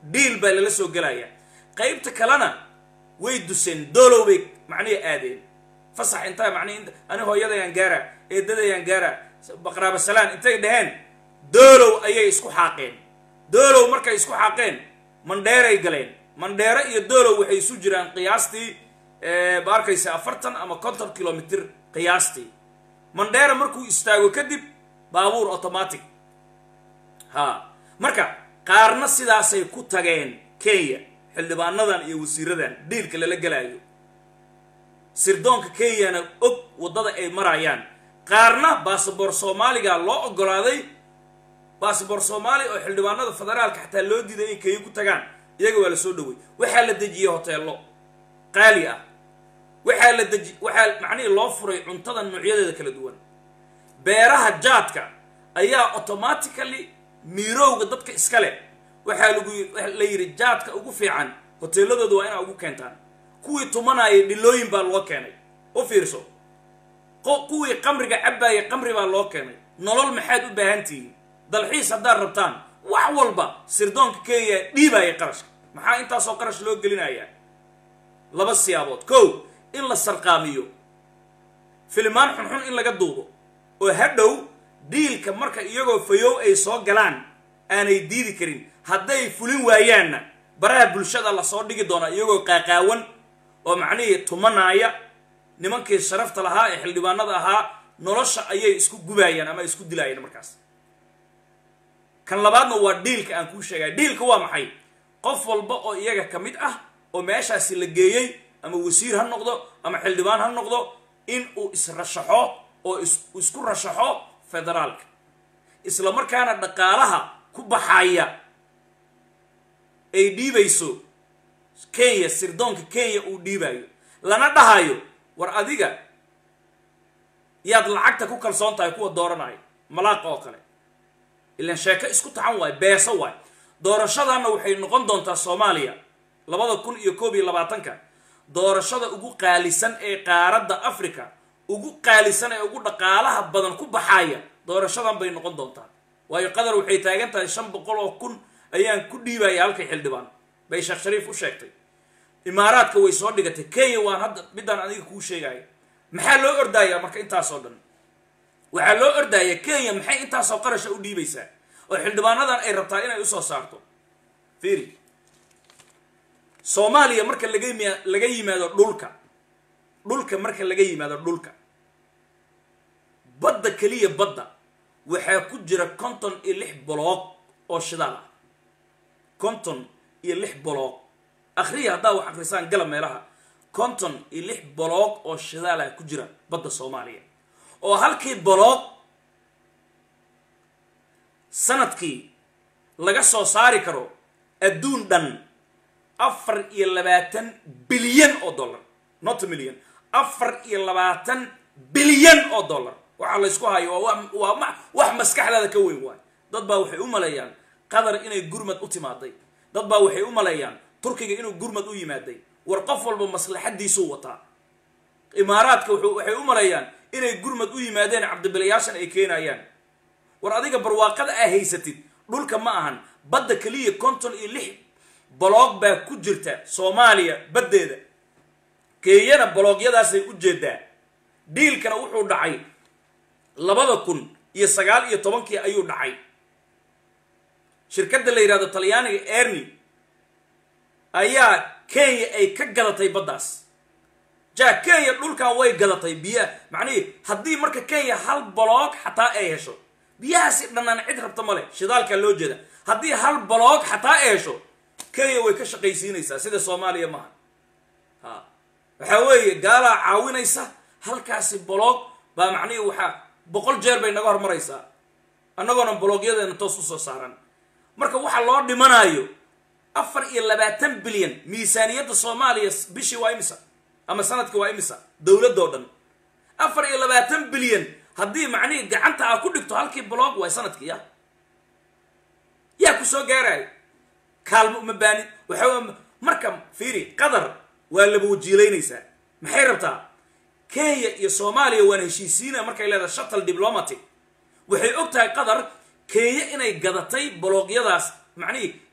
dhiil baa lala soo gelaya qaybta kalena way duseen doolow bay macnihi aadeen fasax intaa macnihi int ani hooyadayaan gaara eedadayaan gaara baqraaba salaan intay dhaheen doolow ayay isku xaaqeen doolow markay isku xaaqeen mandheeray galeen mandheero iyo doolow waxay isu jiraan qiyaastii ma arkaysa afartan ama konton kilomitr qiyaastii mandheera markuu istaago kadib baabuur automatic ha marka qaarna sidaasay ku tageen kenya xildhibaanadan iyo wasiiradan dhiilka lala gelaayo sirdoonka kenyana og waddada ay marayaan qaarna basaboor soomaaliga loo ogolaaday basaboor soomaaliya oo xildhibaanada federaalka xataa loo diiday in kenya ku tagaan iyaga waa la soo dhowey waxaa la dejiyey hoteello qaali ah waxaa la deji waxaa macnihii loo furay cuntada noocyadeeda kala duwan beeraha jaadka ayaa automatically miirowga dadka iska leh waxaa lagu la yidhi jaadka ugu fiican hoteeladooda waa inaa ugu keentaan kuwii tumanayay dhilooyin baa loo keenay u fiirso kuwii qamriga cabbaayay qamri baa loo keenay nolol maxaad u baahan tihiin dalxiis haddaad rabtaan wax walba sirdoonka kenya dhiibaaya qarashka maxaa intaasoo qarash loo gelinayaa laba siyaabood kow in la sarqaamiyo filimaan xunxun in laga duubo oo hadhow dhiilka marka iyagoo fayow ay soo galaan aanay diidi karin hadday fulin waayaanna baraha bulshada lasoo dhigi doonaa iyagoo qaaqaawan oo macnihii tumanaaya nimankii sharafta lahaa ee xildhibaanada ahaa nolosha ayay isku gubaayaan ama isku dilaayaan markaas kan labaadna waa dhiilka aan kuu sheegaya dhiilka waa maxay qof walba oo iyaga ka mid ah oo meeshaasi la geeyey ama wasiir ha noqdo ama xildhibaan ha noqdo in uu israshaxo oo isku rashaxo federaalka isla markaana dhaqaalaha ku baxaya ay dhiibayso kenya sirdoonka kenya uu dhiibayo lana dhahayo war adiga yaad lacagta ku kalsoon tahay kuwa dooranaya malaaqa oo kale ilaan sheeko isku taxan waayo beeso waayo doorashadanna waxay noqon doontaa soomaaliya labada kun iyo koob iyo labaatanka doorashada ugu qaalisan ee qaaradda africa ugu qaalisan ee ugu dhaqaalaha badan ku baxaya doorashadan bay noqon doontaa waayo qatar waxay taagan tahay shan boqol oo kun ayaan ku dhiibaya halkay xildhibaan bay sheekh shariif u sheegtay imaaraadka way soo dhigatay kenya waan hadda midaan adiga kuu sheegaya maxaa loo ordayaa marka intaasoo dhan waxaa loo ordaya kenya maxay intaasoo qarasha u dhiibaysaa oo xildhibaanadan ay rabtaa inay usoo saarto fiiri soomaaliya marka laga yim laga yimaado dhulka dhulka marka laga yimaado dhulka badda keliya badda waxaa ku jira konton iyo lix boloog oo shidaal ah konton iyo lix boloog akhriya haddaa wax akrisaan gala meelaha konton iyo lix boloog oo shidaal ah ku jira badda soomaaliya oo halkii boloog sanadkii laga soo saari karo adduun dhan afar iyo labaatan bilyan oo dollar not million afar iyo labaatan bilyan oo dollar waxaa laysku hayo waa waa wax maskaxdaada ka weyn waay dad baa waxay u maleeyaan qatar inay gurmad u timaaday dad baa waxay u maleeyaan turkiga inuu gurmad u yimaaday war qof walba maslaxadiisuu wataa imaaraadka waxay u maleeyaan inay gurmad u yimaadeen cabdibilayaashan ay keenayaan war adiga barwaaqada aa haysatid dhulka ma ahan badda keliya konton iyo lix boloog baa ku jirta soomaaliya baddeeda keeyana boloogyadaasay u jeedaa dhiilkana wuxuu dhacay labada kun iyo sagaal iyo tobankii ayuu dhacay shirkadda la yidhahdo talyaaniga erni ayaa kenya ay ka gadatay baddaas ja kenya dhulkan way gadatay biyaha macnihii haddii marka kenya hal boloog xataa ay hesho biyahaasi dhannaan cid rabta male shidaalkaa loo jeeda haddii hal boloog xataa ay hesho kenya way ka shaqaysiinaysaa sida soomaaliya maaha ha waxaa weeye gaalaa caawinaysa halkaasi boloog baa macnihii waxaa boqol jeer bay naga hormaraysaa annagoona bologyadeena toos usoo saaran marka waxa loo dhimanayo afar iyo labaatan bilyan miisaaniyadda soomaaliya bishii waa imisa ama sanadkii waa imisa dowladoo dhan afar iyo labaatan bilyan haddii macnihii gacanta aa ku dhigto halkii blog waay sanadkii ya yaa ku soo gaaraayo kaalmo uma baanid waxa marka fiiri qatar waa laba wajiilaynaysaa maxay rabtaa kenya iyo soomaaliya waan heshiisiina markay leedahay shuttle diplomatic waxay og tahay qatar kenya inay gadatay boloogyadaas macnihii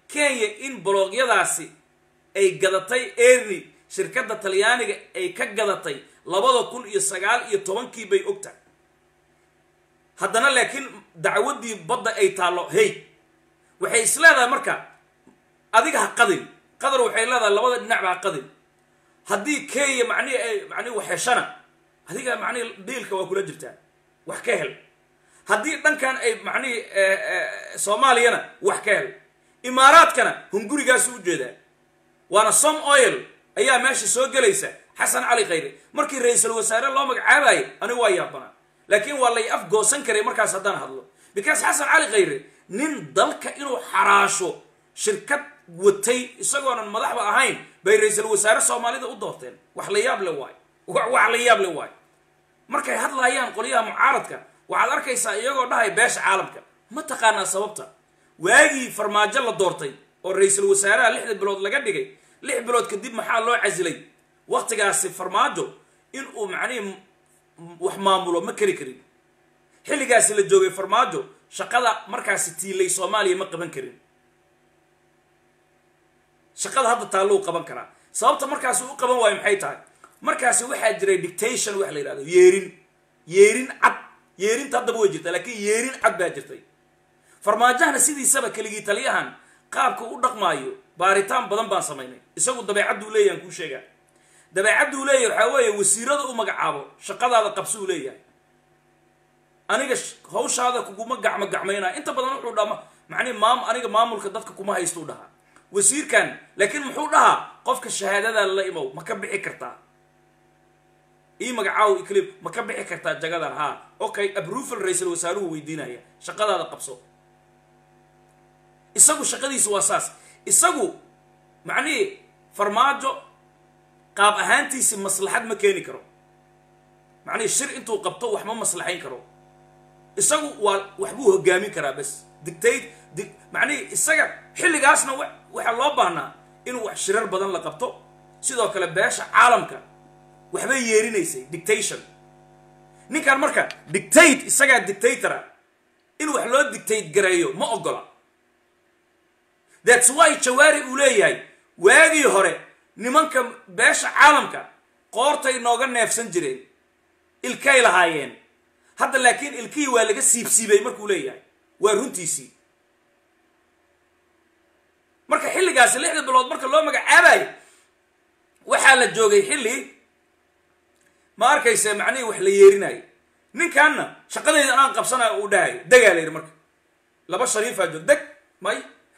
kenya in boloogyadaasi ay gadatay erni shirkadda talyaaniga ay ka gadatay labada kun iyo sagaal iyo tobankii bay ogtahay haddana laakiin dacwaddii badda ay taallo hey waxay is leedahay marka adiga ha qadin qadar waxay leedahay labada dhinacba ha qadin haddii kenya macnihi ay macnihi wax heshana adiga macnihi diilka waa kula jirtaa wax ka hel haddii dhankan ay macnihi soomaaliyana wax ka hel imaaraadkana hungurigaasu u jeedaa waana som oil ayaa meesha soo gelaysa xasan cali khayre markii ra-iisul wasaare loo magacaabayo anigu waa yaabanaa laakiin waa lay afgoosan karay markaas haddaan hadlo because xasan cali khayre nin dalka inuu xaraasho shirkad watay isagoonan madaxba ahayn bay ra-iisul wasaare soomaalida u doorteen wax la yaab le waayo wax la yaab le waayo markay hadlaayaan qolyaha mucaaradka waxaad arkaysaa iyagoo dhahay beesha caalamka ma taqaanaa sababta waagii farmaajo la doortay oo ra-iisul wasaaraha lixda bilood laga dhigay lix bilood kadib maxaa loo casilay waktigaasi farmaajo in uu macnihii wax maamulo ma keri karin xilligaasi la joogay farmaajo shaqada markaasi tiilay soomaaliya ma qaban karin shaqada hadda taallou qaban karaa sababta markaasi u qaban waayo maxay tahay markaasi waxaa jiray dictation wax la yidhahdo yeerin yeerin cad yeerinta haddaba way jirtaa laakiin yeerin cad baa jirtay farmaajahana sidiisaba keligii taliyahan qaabka u dhaqmaayo baaritaan badan baan samaynay isagu dabeecadduu leeyahy aan kuu sheegaa dabeecadduu leeyahay waxaa weeye wasiirada u magacaabo shaqadaada qabsuu leeyahay aniga hawshaada kuguma gacmo gacmaynaa inta badan wuxuu dhama macnihi maam aniga maamulka dadka kuma haystuu dhahaa wasiirkan laakiin muxuu dhahaa qofka shahaadada la imow ma ka bixi kartaa ii magacaawo iclib ma ka bixi kartaa jagadan haa okay abrufal ra-iisul wasaaruhu weydiinaya shaqadaada qabso isagu shaqadiisu waa saas isagu macnihii farmaajo qaab ahaantiisi maslaxad ma keeni karo macnihii shir intuu qabto wax ma maslaxayn karo isagu waa waxbuu hogaamin karaa bas dictate di macnihii isaga xilligaasna w waxaa loo baahnaa inuu wax shirar badan la qabto sidoo kale beesha caalamka waxbay yeerinaysay dictation ninkan marka dictate isagaa dictatora in wax loo dictate gareeyo ma ogola thats why jawaari uu leeyahay waagii hore nimanka beesha caalamka qoortay nooga neefsan jireen ilkay lahaayeen hadda laakiin ilkihii waa laga siibsiibay markuu leeyahay waa runtiisii marka xilligaasi lixda bilood marka loo magacaabayo waxaa la joogay xilli ma arkaysa macnihii wax la yeerinayo ninkanna shaqadayda anaan qabsanayo uu dhahayo degaa la yidhi marka laba shariifaa joog deg may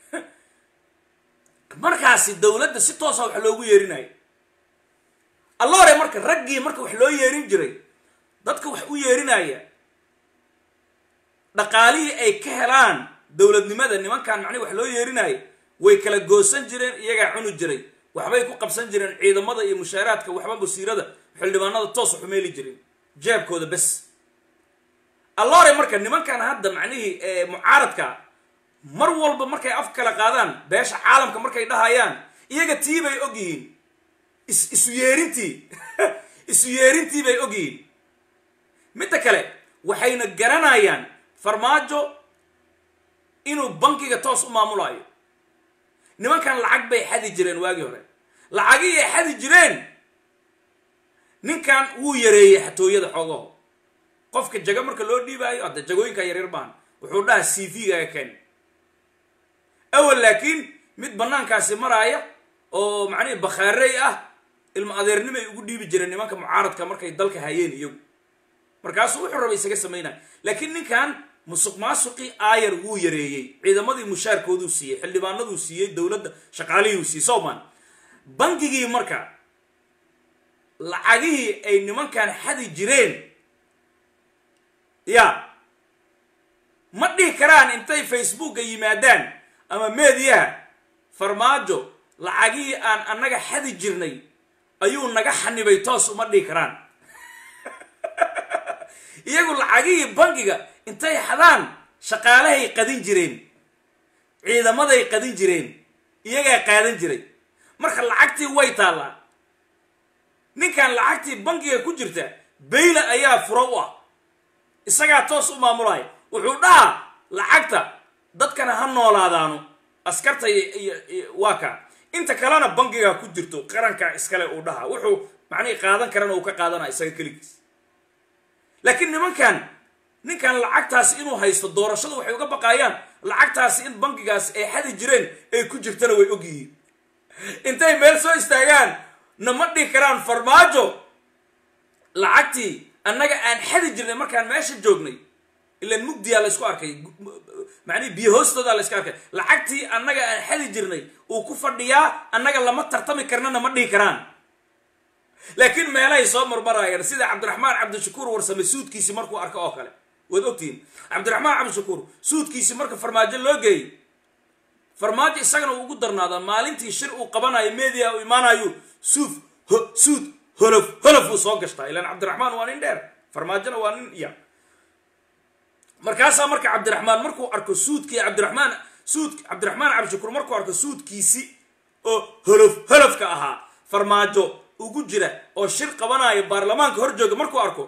markaasi dowladda si toosa wax loogu yeerinayo alloore marka raggii marka wax loo yeerin jiray dadka wax u yeerinaya dhaqaalihii ay ka helaan dowladnimada nimankan macnihi wax loo yeerinaayo way kala goosan jireen iyagaa cuni jiray waxbay ku qabsan jireen ciidamada iyo mushaaraadka waxba wasiirada xildhibaanada toos waxu meeli jireen jeebkooda bes alloore marka nimankan hadda macnihii mucaaradka mar walba markay af kala qaadaan beesha caalamka markay dhahayaan iyaga tii bay og yihiin is isu yeerintii isu yeerintii bay og yihiin midda kale waxayna garanayaan farmaajo inuu bankiga toos u maamulayo nimankan lacag bay xadi jireen waagii hore lacagii ay xadi jireen ninkan wuu yareeyey xatooyada xoogaho qofka jago marka loo dhiibaayo hadda jagooyinka yaryar baan wuxuu dhaha c v-gaga ken awal laakiin mid banaankaasi maraaya oo macnihi bakhaarey ah ilma adeernimay ugu dhiibi jireen nimanka mucaaradka markay dalka hayeen iyagu markaasuu wuxuu raba isaga samaynaya laakiin ninkan musuq maasuqii aayar wuu yareeyey ciidamadii mushaarkooduu siiyey xildhibaanaduu siiyey dowladda shaqaalihii siiyey soman bangigii marka lacagihii ay nimankan xadi jireen ya ma dhihi karaan intay facebooka yimaadaan ama meediyaha farmaajo lacagihii aan annaga xadi jirnay ayuu naga xanibay toos uma dhihi karaan iyagu lacagihii bangiga intay xadaan shaqaalahay qadin jireen ciidamaday qadin jireen iyagaa qaadan jiray marka lacagtii way taallaa ninkan lacagtii bangiga ku jirta bayla ayaa furo u ah isagaa toos u maamulaya wuxuu dhahaa lacagta dadkana ha noolaadaano askarta iyo waa kaa inta kalena bangigaa ku jirto qarankaa iskale uu dhaha wuxuu macnihii qaadan karana uu ka qaadana isaga keligiis laakiin nimankan ninkan lacagtaasi inuu haysto doorashada waxay uga baqaayaan lacagtaasi in bangigaasi ay xadi jireen ay ku jirtana way og yihiin intay meel soo istaagaan nama dhihi karaan farmaajo lacagtii annaga aan xadi jirnay markaan meesha joognay ilan mugdiyaa la isku arkay macnihi biyo hoostoodaa la iska arkay lacagtii annaga aan xadi jirnay uu ku fadhiyaa annaga lama tartami karnana ma dhihi karaan laakiin meelahay soo marmarayaan sida cabdiraxmaan cabdishakuur warsame suudkiisi markuu arko oo kale waad ogtihiin cabdiraxmaan cabdishakuur suudkiisi marka farmaajo loo geeyey farmaajo isagana uu ugu darnaadaa maalintii shir uu qabanayo media uu imaanayo suuf suud holof holof uu soo gashtaa ilaan cabdiraxmaan waa nin dheer farmaajona waa nin ya markaasaa marka cabdiraxmaan markuu arko suudkii cabdiraxmaan suud cabdiraxmaan cabdishakuur markuu arko suudkiisi oo holof holofka ahaa farmaajo ugu jira oo shir qabanayo baarlamaanka hor jooga markuu arko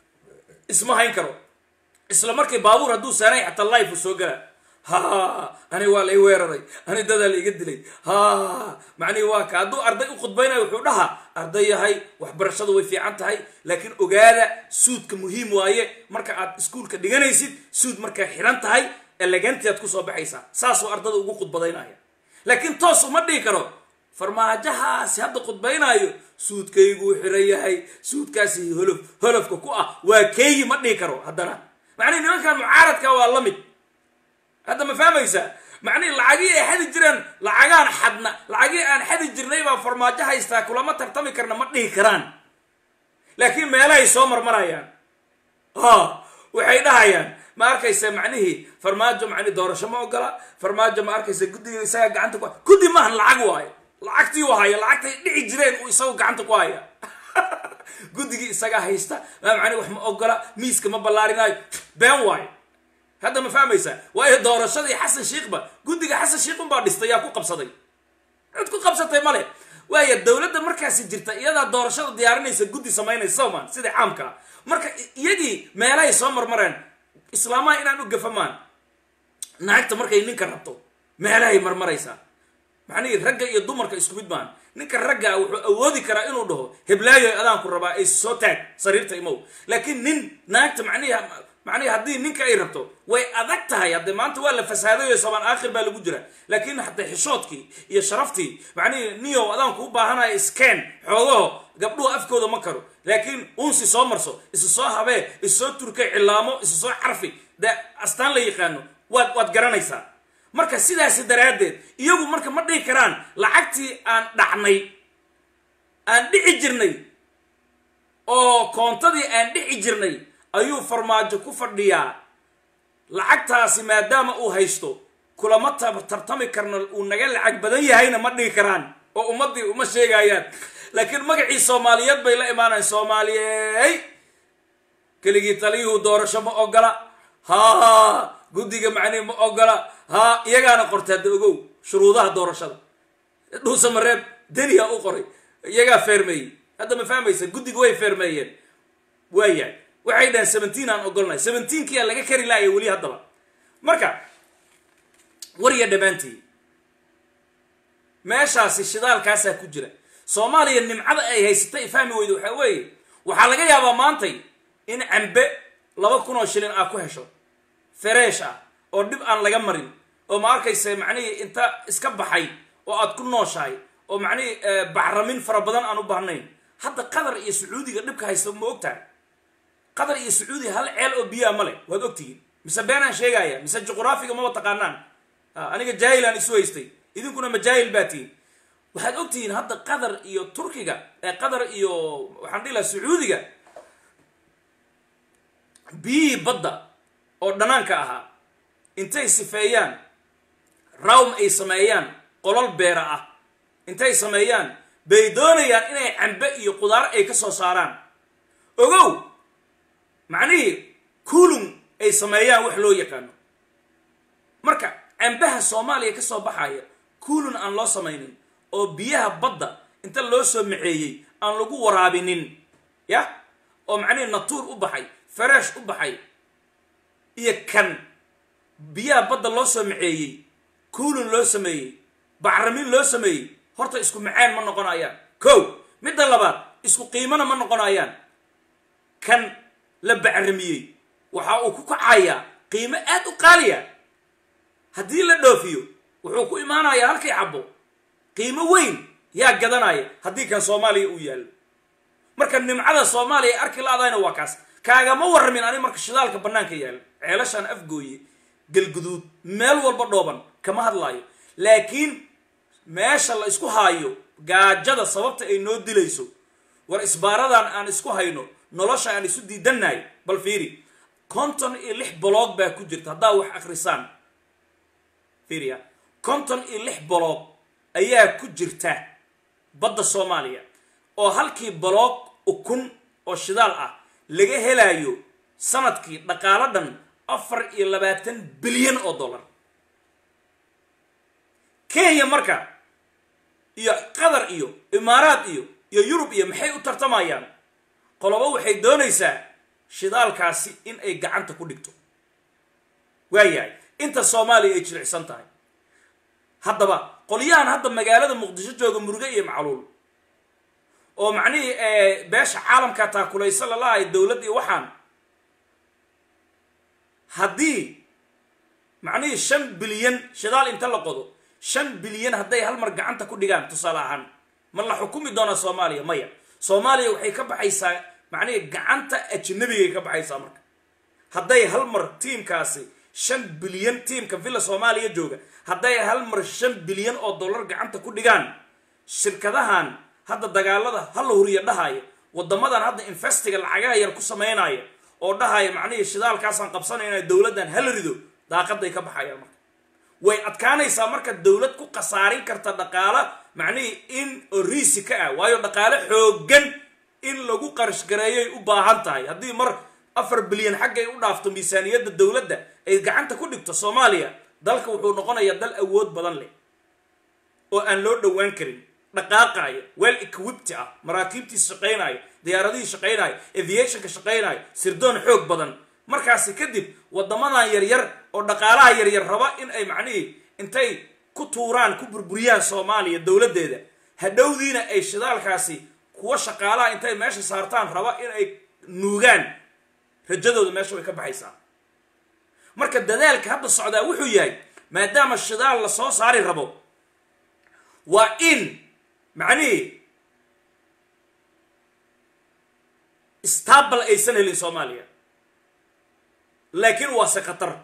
isma hayn karo isla markii baabuur hadduu saanay xataa life uu soo galaa ha ani waa la i weeraray ani dadaa la iga dilay ha macnihi waa ka hadduu arday u khudbaynayo wuxuu dhahaa arday yahay waxbarashadu way fiican tahay laakiin ogaada suudka muhiim waaye marka aad iskuulka dhiganaysid suud markaa xiran tahay elegantiaad kusoo baxaysaa saasuu ardada ugu khudbadaynaya laakiin toos uma dhihi karo farmaajahaasi hadda khudbaynaayo suudkayguu xiran yahay suudkaasi holof holofka ku ah waa keeyi ma dhihi karo haddana macnihi nimankan mucaaradka waa la mid hadda ma fahmaysaa macnihi lacagii ay xadi jireen lacagaan xadna lacagii aan xadi jirnay baa farmaajo haystaa kulama tartami karna ma dhihi karaan laakiin meelahay soo marmarayaan ha waxay dhahayaan ma arkaysa macnihii farmaajo macni doorasho ma ogola farmaajo ma arkaysa guddiga isaga gacanta ku guddi maahan lacag waayo lacagtii u haya lacagtay dhici jireen uu isagu gacanta ku haya guddigii isagaa haysta maa macni wax ma ogola miiska ma ballaarinaayo been waayo hadda ma fahmaysaa waayo doorashadii xasan shiikhba guddiga xasan shiikhun baa dhistay yaa ku qabsaday cid ku qabsatay male waaya dowladda markaasi jirta iyadaa doorashada diyaarinaysa guddi samaynaysa soomaan sida caamka ah marka iyagii meelahay soo marmareen islaamaha inaan u gafamaan naagta markay ninka rabto meelahay marmaraysaa macnihii ragga iyo dumarka isku mid maan ninka raggaa wuxuu awoodi karaa inuu dhaho heblaayo adaanku rabaa ay soo taag sariirta imow laakiin nin naagta macnihi macnihi haddii ninka ay rabto way adag tahay haddee maanta waa la fasaadayo soobaan aakhir baa lagu jira laakiin haddee xishoodkii iyo sharaftii macnihi niyow adaanku u baahanayo scan xoogaho gabdhuhu afkooda ma karo laakiin unsi soo marso isu soo habee isu soo turkay cilaamo isu soo carfi dee astaan la yaqaano waad waad garanaysaa marka sidaasi daraaddeed iyagu marka ma dhihi karaan lacagtii aan dhacnay aan dhici jirnay oo koontadii aan dhici jirnay ayuu farmaajo ku fadhiyaa lacagtaasi maadaama uu haysto kulama tartami karno uu naga lacag badan yahayna ma dhihi karaan oo ummaddii uma sheegayaan laakiin magacii soomaaliyeed bay la imaanayan soomaaliyey keligii taliyuhu doorasho ma ogola ha guddiga macnihi ma ogola ha iyagaana qortay hadda ogow shuruudaha doorashada dhuusa mareeb deniya u qoray iyagaa feermeeyey hadda ma fahmaysa guddiga way feermeeyeen waayahay waxay dhaheen seventeen aan ogolnahay seventeenkiyaa laga kari laaya weli haddaba marka warya dhammaantii meeshaasi shidaalkaasaa ku jira soomaaliya nimcada ay haysatay fahmi weyda waxaa weeye waxaa laga yaabaa maantay in cambe laba kun oo shilin aa ku hesho fereesh ah oo dhib aan laga marin oo ma arkaysa macnihii inta iska baxay oo aad ku nooshahay oo macnihii bacramin fara badan aan u baahnayn hadda qatar iyo sacuudiga dhibka haysta ma ogtahay qatar iyo sacuudiga hal ceel oo biyaa ma leh waad ogtihiin mise beenaan sheegaya mise juqraafiga maba taqaanaan aniga jaahilaan isu haystay idinkuna majaahil baa tihiin waxaad ogtihiin hadda qatar iyo turkiga qatar iyo waxaan dhihi laha sacuudiga biyihii badda oo dhanaanka ahaa intay sifeeyaan rawm ay sameeyaan qolol beera ah intay sameeyaan bay doonayaan inay cambe iyo qudaar ay ka soo saaraan ogow macnihii kuulum ay sameeyaan wax loo yaqaano marka cambaha soomaaliya ka soo baxaya kuulun aan loo samaynin oo biyaha badda inta loo soo maceeyey aan lagu waraabinin ya oo macnihii natuur u baxay fareesh u baxay iyo kan biyaha badda loo soo maceeyey kuulin loo sameeyey bacrimin loo sameeyey horta isku macaan ma noqonayaan kow midda labaad isku qiimona ma noqonayaan kan la bacrimiyey waxa uu ku kacayaa qiimo aad u qaaliya haddii la dhoofiyo wuxuu ku imaanayaa halkii xabo qiimo weyn yaa gadanaya haddii kan soomaaliya uu yaallo marka nimcada soomaaliya arki la-dayna waa kaas kaagama warramin ani marka shidaalka bannaanka yaalla ceelashaan afgooye galguduud meel walba dhooban kama hadlaayo laakiin meesha la isku haayo gaajada sababta ay noo dilayso war isbaaradan aan isku hayno nolosha aan isu diidannahay bal fiiri konton iyo lix boloog baa ku jirta haddaa wax akrisaan fiiriya konton iyo lix boloog ayaa ku jirta badda soomaaliya oo halkii boloog ukun oo shidaal ah laga helayo sanadkii dhaqaalo dhan afar iyo labaatan bilyan oo dollar kenya marka iyo qatar iyo imaaraad iyo iyo yurub iyo maxay u tartamayaan qolobo waxay doonaysaa shidaalkaasi in ay gacanta ku dhigto waayahay inta soomaaliya ay jilicsan tahay haddaba qolyahan hadda magaalada muqdisho jooga muruge iyo macluul oo macnihii beesha caalamka taakulaysa lalahay dowladd iyo waxaan haddii macnihii shan bilyan shidaal inta la qodo shan bilyan hadday hal mar gacanta ku dhigaan tusaale ahaan ma la xukumi doonaa soomaaliya maya soomaaliya waxay ka baxaysaa macnihii gacanta ajnabigay ka baxaysaa marka hadday hal mar tiimkaasi shan bilyan tiimka villa soomaaliya jooga hadday hal mar shan bilyan oo dollar gacanta ku dhigaan shirkadahan hadda dagaalada hala huriya dhahaya wadamadan hadda investiga lacagaha yar ku samaynaya oo dhahaya macnihii shidaalkaasaan qabsanayna dowladdan hala rido daaqaday ka baxayaan marka way adkaanaysaa marka dowlad ku khasaarin karta dhaqaalo macnihii in oo riisi ka ah waayo dhaqaale xoogan in lagu qarashgareeyoy u baahan tahay haddii mar afar bilyan xaggay u dhaafto miisaaniyadda dowladda ay gacanta ku dhigto soomaaliya dalka wuxuu noqonayaa dal awood badan leh oo aan loo dhowaan karin dhaqaaqaaya weel equipti ah maraakiibtiis shaqaynaayo diyaaradihii shaqaynaayo aviationka shaqaynaayo sirdoon xoog badan markaasi kadib wadamadan yaryar oo dhaqaalaha yaryar raba in ay macnihii intay ku tuuraan ku burburiyaan soomaaliya dowladdeeda hadhowdiina ay shidaalkaasi kuwa shaqaalaha intay meesha saartaan raba in ay nuugaan rajadooda meesha way ka baxaysaa marka dadaalka hadda socdaa wuxuu yahay maadaama shidaal la soo saari rabo waa in macnihii stable aysan helin soomaaliya laakiin waase khatar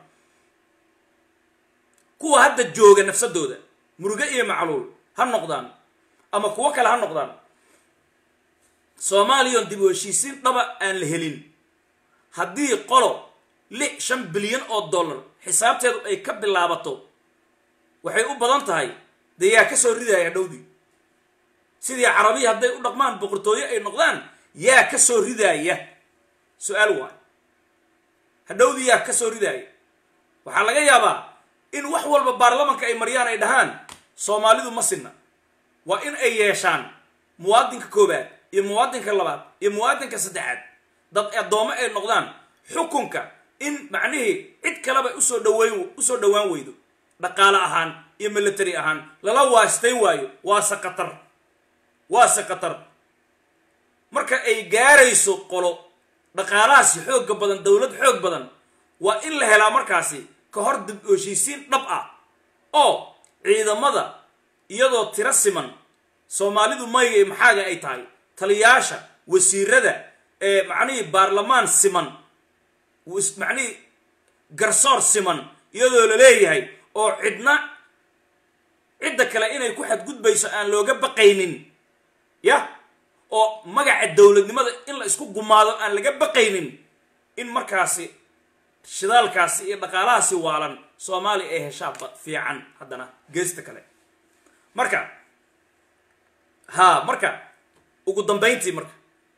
kuwa hadda jooga nafsadooda muruge iyo macluul ha noqdaan ama kuwo kale ha noqdaan soomaaliyon dib u heshiisiin dhaba aan la helin haddii qolo lix shan bilyan oo dollar xisaabteedu ay ka bilaabato waxay u badan tahay dee yaa ka soo ridaya hadhowdii sidii carabiya hadday u dhaqmaan boqortooyo ay noqdaan yaa ka soo ridaaya su-aal waay hadhowdii yaa ka soo ridaaya waxaa laga yaabaa in wax walba baarlamanka ay mariyaan ay dhahaan soomaalidu ma sinna waa in ay yeeshaan muwaadinka koobaad iyo muwaadinka labaad iyo muwaadinka saddexaad dad addoommo ay noqdaan xukunka in macnihii cid kaleba usoo dhaweyn usoo dhowaan weydo dhaqaale ahaan iyo military ahaan lala waastay waayo waase khatar waase khatar marka ay gaarayso qolo dhaqaalahaasi xoogga badan dowlad xoog badan waa in la helaa markaasi ka hor dib heshiisiin dhab ah oo ciidamada iyadoo tiro siman soomaalidu mayga iyo maxaaga ay tahay taliyaasha wasiirada ee macnihii baarlamaan siman macnihii garsoor siman iyadoo la leeyahay oo cidna cidda kale inay ku xadgudbayso aan looga baqaynin yah oo magaca dowladnimada in la isku gumaado aan laga baqaynin in markaasi shidaalkaasi iyo dhaqaalahaasi waalan soomaaliya ay heshaa fiican haddana geesta kale marka ha marka ugu dambayntii marka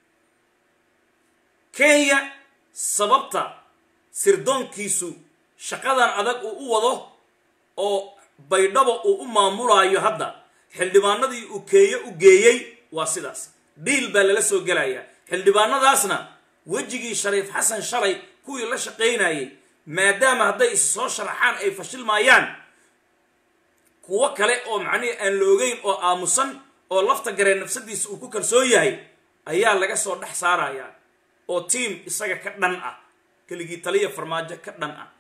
kenya sababta sirdoonkiisu shaqadan adag uu u wado oo baydhabo uu u maamulaayo hadda xildhibaanadii uu keeye u geeyey waa sidaas dhiil baa lala soo gelayaa xildhibaanadaasna wejigii shariif xasan shalay kuwii la shaqaynayay maadaama hadday is soo sharaxaan ay fashilmaayaan kuwo kale oo macnihii aan la ogeyn oo aamusan oo lafta gareen nafsadiisa uu ku kalsoon yahay ayaa laga soo dhex saarayaa oo tiam isaga ka dhan ah keligii taliya farmaajo ka dhan ah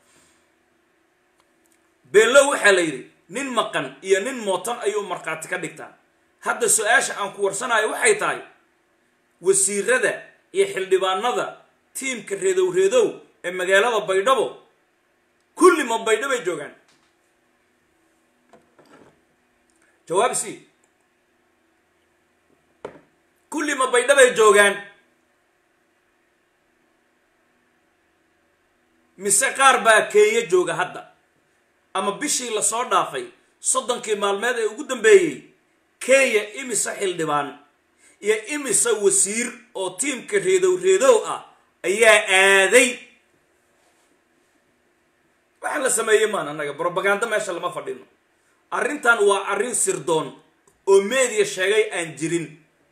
beenlow waxaa la yidhi nin maqan iyo nin mootan ayuu markhaati ka dhigtaa hadda su-aasha aan ku warsanayo waxay tahay wasiirada iyo xildhibaanada tiimka reedow reedow ee magaalada baydhabo kulli ma baydhabay joogaan jawaab c kulli ma baydhabay joogaan mise qaar baa keenya jooga hadda ama bishii lasoo dhaafay soddonkii maalmeed ee ugu dambeeyey kenya imise xildhibaan iyo imise wasiir oo tiimka reedow reedow ah ayaa aaday waxa la sameeyey maan annaga brobaganda meesha lama fadhino arrintan waa arrin sirdoon oo meediya sheegay aan jirin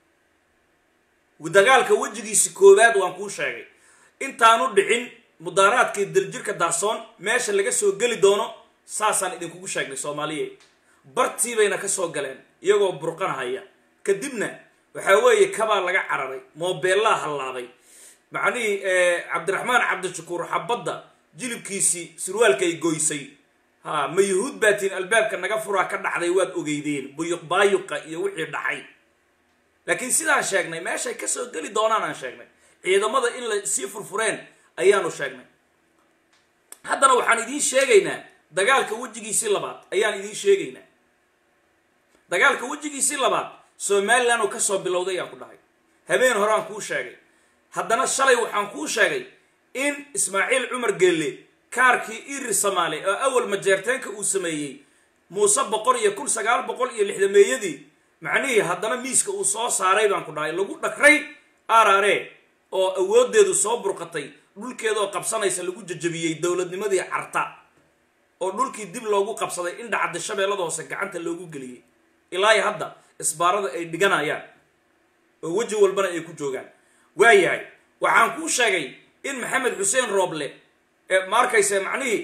dagaalka wejigiisi koowaad waan kuu sheegay intaanu dhicin mudaaraadkii daljirka daarsoon meesha laga soo geli doono saasaan idinkugu sheegnay soomaaliyeed bartii bayna ka soo galeen iyagoo burqanahaya kadibna waxaa weeye kabaa laga cararay moobeellaa hallaabay macnihii cabdiraxmaan cabdishakuur xabadda jilibkiisii surwaalkay goysay ha ma yuhuud baatiin albaabka naga furaa ka dhacday waad ogeydeen buyuq baayuqa iyo wixii dhacay laakiin sidaan sheegnay meeshay kasoo geli doonaan aan sheegnay ciidamada in la sii furfureen ayaanu sheegnay haddana waxaan idiin sheegaynaa dagaalka wejigiisii labaad ayaan idiin sheegaynaa dagaalka wejigiisii labaad somalilan uu kasoo bilowday ayaan ku dhahay habeen horeaan kuu sheegay haddana shalay waxaan kuu sheegay in ismaaciil cumar gelle kaarkii iri samaale oo awal majeerteenka uu sameeyey muuse boqol iyo kun sagaal boqol iyo lixdameeyadii macnihii haddana miiska uu soo saaray baan ku dhahay lagu dhagray arare oo awoodeedu soo burqatay dhulkeedaoo qabsanaysa lagu jajabiyey dowladnimadii carta oo dhulkii dib loogu qabsaday in dhacda shabeellada hoose gacanta loogu geliyey ilaahi hadda isbaarada ay dhiganayaan oo weji walbana ay ku joogaan waayahay waxaan kuu sheegay in maxamed xuseen rooble ee ma arkaysa macnihii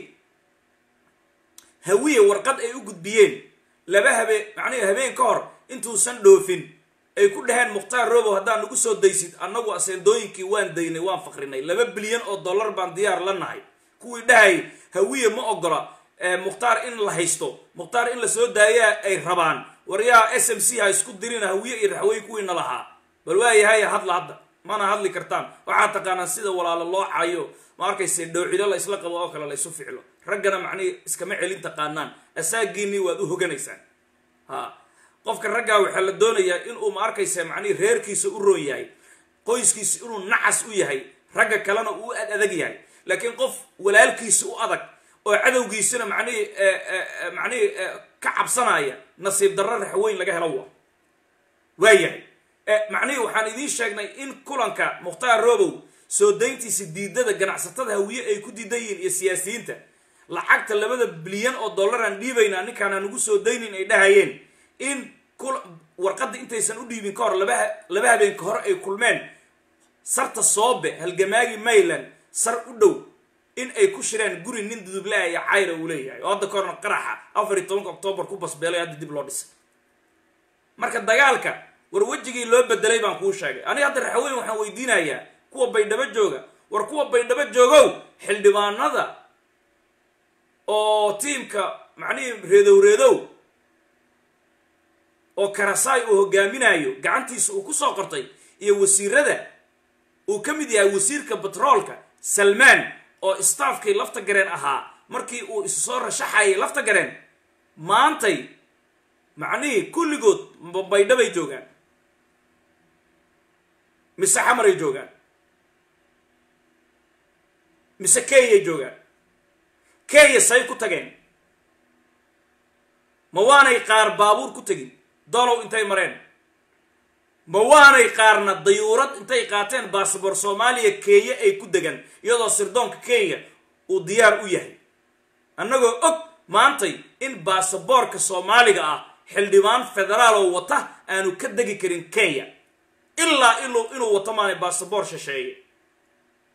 hawiye warqad ay u gudbiyeen laba habe macnihii habeen ka hor intuusan dhoofin ay ku dhaheen mukhtaar robow haddaan nagu soo daysid annagu aseendooyinkii waan daynay waan fakrinay laba bilyan oo dollar baan diyaar la nahay kuwii dhahayay hawiye ma ogola mukhtaar in la haysto mukhtaar in la soo daayaa ay rabaan waryaa s m c ha isku dirina hawiye iyo raxwey kuwiina lahaa bal waayahay hadla hadda mana hadli kartaan waxaad taqaanaan sida walaalo loo cayo ma arkayse dhowcilo la isla qabo oo kale la isu ficlo raggana macnihi iskama celin taqaanaan asaagiinii waad u hoganaysaan ha qofka raggaa waxaa la doonayaa inuu ma arkaysa macnihi reerkiisa u roon yahay qoyskiisa inuu nacas u yahay ragga kalena uu ad adag yahay laakiin qof walaalkiisa u adag oo cadowgiisana macnihi macnihi ka cabsanaya nasiib darro raxweyn laga helo wa waayahay macnihii waxaan idiin sheegnay in kulanka mukhtaar robow soo dayntiisa diidada ganacsatada hawiye ay ku diidan yihiin iyo siyaasiyiinta lacagta labada bilyan oo dollaraan dhiibaynaa ninkaana nagu soo daynin ay dhahayeen in warqadda intaysan u dhiibin ka hor laba laba habeen ka hor ay kulmeen sarta soobe halgamaagi mayland sar u dhow in ay ku shireen guri nin dudublaa iyo cayra uu leeyahay oo hadda ka horna qaraxa afar iyo tobanka octoobar ku basbeelay hadda dib loo dhisay marka dagaalka war wejigii loo bedelay baan kuu sheegay aniga hadda raxweyn waxaan weydiinayaa kuwa baydhabo jooga war kuwa baydhabo joogow xildhibaanada oo tiimka macnihii reedow reedow oo karasaay uu hogaaminayo gacantiisa uu kusoo qortay iyo wasiirada uu ka mid yahay wasiirka batroolka salmaan oo staafkii lafta gareen ahaa markii uu isu soo rashaxayay lafta gareen maantay macnihii kulligood baydhabay joogaan mise xamaray joogaan mise kenyay joogaan kenya say ku tageen ma waanay qaar baabuur ku tegin dolow intay mareen ma waanay qaarna dayuurad intay qaateen baasabor soomaaliya kenya ay ku degan iyadoo sirdoonka kenya uu diyaar u yahay annagoo og maantay in baasaboorka soomaaliga ah xildhibaan federaal oo wata aanu ka degi karin kenya ilaa inuu inuu wato maanay baasaboor shisheeye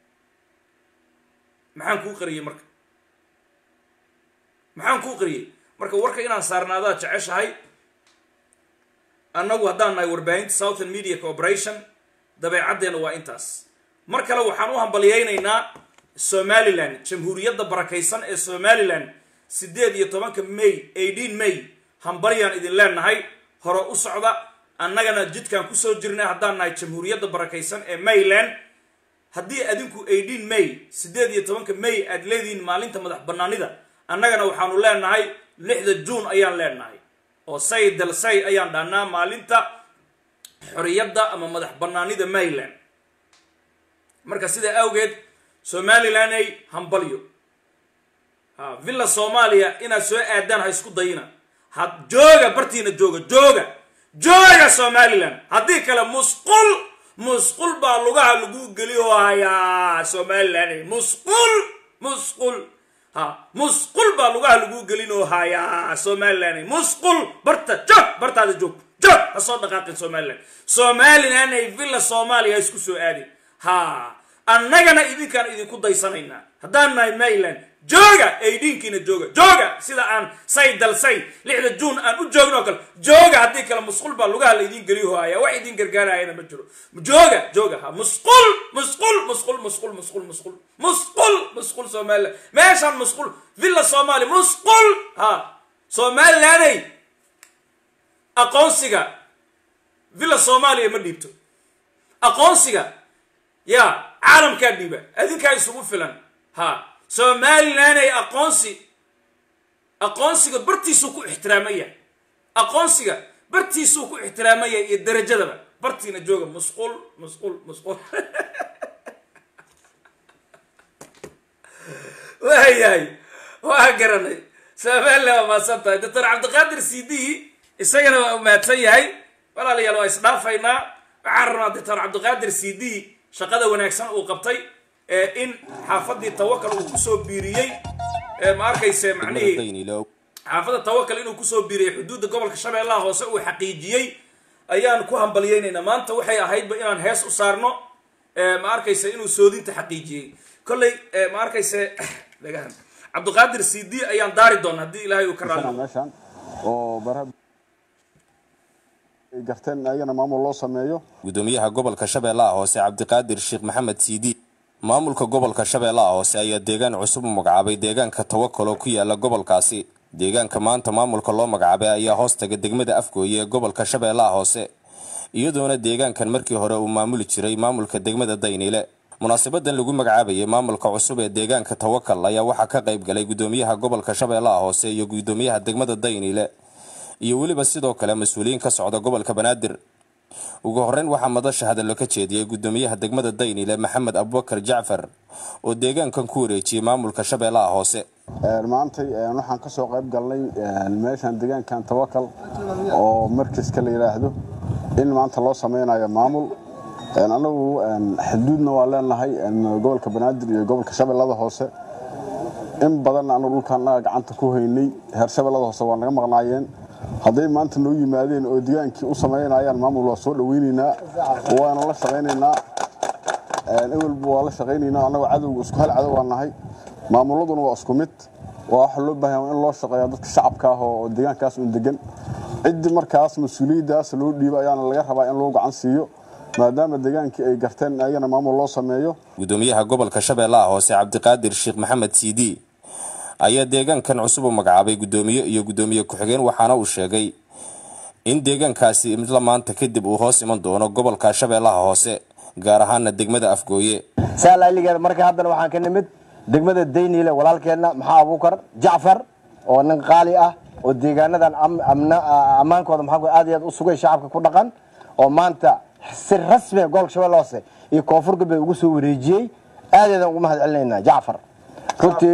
maxaan kuu qariyey marka maxaan kuu qariyey marka warka inaan saarnaadaa jeceshahay annagu haddaan nahay warbaahinta southern media corporation dabeecaddeena waa intaas mar kale waxaan u hambalyaynaynaa somalilan jamhuuriyadda barakaysan ee somalilan siddeed iyo tobanka may eighteen may hambalyaan idin leenahay hore u socda annagana jidkaan kusoo jirnay haddaan nahay jamhuuriyadda barakaysan ee mayland haddii adinku eighteen may siddeed iyo tobanka may aad leedihiin maalinta madax banaanida annagana waxaanu leenahay lixda juun ayaan leenahay oo say dal say ayaan dhahnaa maalinta xoriyadda ama madax banaanida mayland marka sidaa awgeed somalilan ay hambalyo ha villa soomaaliya inaad soo aadaan ha isku dayina ha jooga bartiina jooga jooga jooga somalilan haddii kale musqul musqul baa lugaha lagu geliyo hayaa somalilan musqul musqul ha musqul baa lugaha lagu gelinoo hayaa somalilan musqul barta joog bartaada joog joog ha soo dhaqaaqin somalilan somalilan ay villa soomaaliya ha isku soo aadin ha annagana idinkaan idinku daysanaynaa haddaan nahay mayland jooga aydhiinkiina jooga jooga sida aan say dalsay lixda juun aan u joogno oo kale jooga haddii kale musqul baa lugaha laydin geliyo haya wax idin gargaarayana ma jiro jooga jooga ha musqul musqul musqul musqul musqul musqul musqul musqul somaliland meeshaan musqul villa soomaaliya musqul ha somalilaney aqoonsiga villa soomaaliya ma dhiibto aqoonsiga ya caalamkaa dhiiba adinkaa isugu filan ha somalilan ay aqoonsi aqoonsiga bartiisuu ku ixtiraamaya aqoonsiga bartiisuu ku ixtiraamaya iyo darajadaba bartiina jooga musqul musqul musqul waayahay waa garanay somalilan waa mahadsan tahay doctor cabdiqaadir c d isagana waa mahadsan yahay walaalayaal waa isdhaafaynaa waxaan rabnaa doctor cabdiqaadir c d shaqada wanaagsan uu qabtay in xaafadii tawakal uu kusoo biiriyey ma arkayse macnihii xaafadda tawakal inuu kusoo biiriyey xuduudda gobolka shabeellaha hoose uu xaqiijiyey ayaan ku hambalyaynaynaa maanta waxay ahaydba inaan hees u saarno ma arkayse inuu soodinta xaqiijiyey kolley ma arkayse dhagahan cabdiqaadir c d ayaan daari doona haddii ilaahay uu ka raali meeshan oo bara ay garteen ayagana maamul loo sameeyo gudoomiyaha gobolka shabeellaha hoose cabdiqaadir sheekh maxamed siidi maamulka gobolka shabeellaha hoose ayaa deegaan cusub u magacaabay deegaanka tawakal oo ku yaala gobolkaasi deegaanka maanta maamulka loo magacaabay ayaa hoostaga degmada afgooye ee gobolka shabeellaha hoose iyadoona deegaankan markii hore uu maamuli jiray maamulka degmada dayniile munaasabadan lagu magacaabayay maamulka cusub ee deegaanka tawakal ayaa waxaa ka qayb galay gudoomiyaha gobolka shabeellaha hoose iyo gudoomiyaha degmada dayniile iyo weliba sidoo kale mas-uuliyiin ka socda gobolka banaadir ugu horeyn waxaa madasha hadallo ka jeediyey gudoomiyaha degmada daynile maxamed abubakar jacfar oo deegaankan ku wareejiyey maamulka shabeellaha hoose maantay waxaan kasoo qayb galnay meeshan deegaankan tawakal oo markiska la yidhaahdo in maanta loo sameynayo maamul anagu xuduudna waa leenahay gobolka banaadir iyo gobolka shabeellada hoose in badan anagu dhulkaanaga gacanta ku haynay heer shabeellada hoose waa naga maqnaayeen hadday maanta noo yimaadeen oo degaankii u samaynayaan maamul waa soo dhaweynaynaa waana la shaqaynaynaa ewelba waa la shaqaynaynaa annagoo cadowga isku hal cadow aan nahay maamuladuna waa isku mid waa waxa loo baahan in loo shaqeeya dadka shacabka ah oo deegaankaas un degan ciddii markaas mas-uuliyaddaas loo dhiibo ayaana laga rabaa in loo gacan siiyo maadaama degaankii ay garteen ayagana maamul loo sameeyo gudoomiyaha gobolka shabeellaha hoose cabdiqaadir sheekh maxamed cd ayaa deegaankan cusub u magacaabay gudoomiye iyo gudoomiye ku-xigeen waxaana uu sheegay in deegaankaasi midla maanta kadib uu hoos iman doono gobolka shabeellaha hoose gaar ahaana degmada afgooye saalailigeeda marka haddana waxaan ka nimid degmada dayniile walaalkeenna maxaa abuukar jacfar oo nin qaali ah oo deegaanadan ammaankooda maxaa aad iyo aad u sugay shacabka ku dhaqan oo maanta si rasmiga gobolka shabeelle hoose iyo koonfur galbeed ugu soo wareejiyey aadeedan ugu mahad celinaynaa jacfar runtii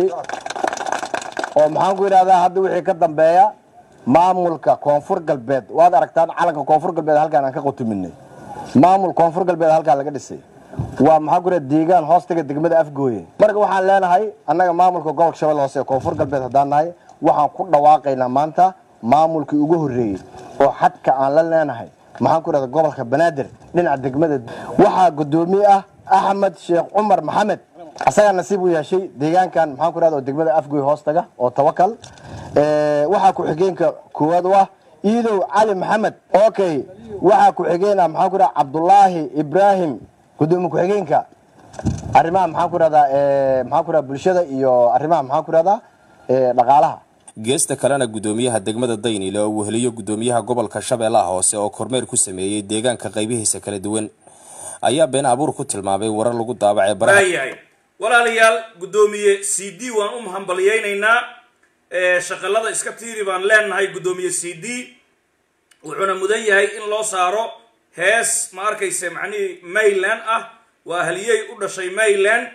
oo maxaan ku yidhahdaa hadda wixii ka dambeeya maamulka koonfur galbeed waad aragtaan calanka koonfur galbeed halkaan aan ka qutuminay maamul koonfur galbeed halkaan laga dhisay waa maxaa ku yidhahda deegaan hoostaga degmada afgooye marka waxaan leenahay annaga maamulka gobolka shabeelle hoose ee koonfur galbeed haddaan nahay waxaan ku dhawaaqaynaa maanta maamulkii ugu horreeyey oo xadka aan la leenahay maxaan ku yidhahda gobolka banaadir dhinaca degmada waxaa guddoomiye ah axmed sheekh cumar maxamed asagaa nasiib u yeeshay deegaankan maxaan ku yidhahda oo degmada afgooy hoostaga oo tawakal waxaa ku-xigeenka koowaad u ah iidow cali maxamed okay waxaa ku-xigeen ah maxaan ku dhaha cabdulaahi ibraahim gudoomiye ku-xigeenka arrimaha maxaan ku rahdaa maxaan ku rahdaa bulshada iyo arrimaha maxaan ku rahdaa dhaqaalaha geesta kalena gudoomiyaha degmada daynile oo weheliyo gudoomiyaha gobolka shabeellaha hoose oo kormeer ku sameeyey deegaanka qaybihiisa kala duwan ayaa been abuur ku tilmaamay warar lagu daabacay baraha waayahay walaalayaal guddoomiye c d waan u hambalyaynaynaa shaqalada iska tiiri baan leenahay guddoomiye c d wuxuuna mudan yahay in loo saaro hees ma arkayse macnihii mayland ah waa haliyey u dhashay mayland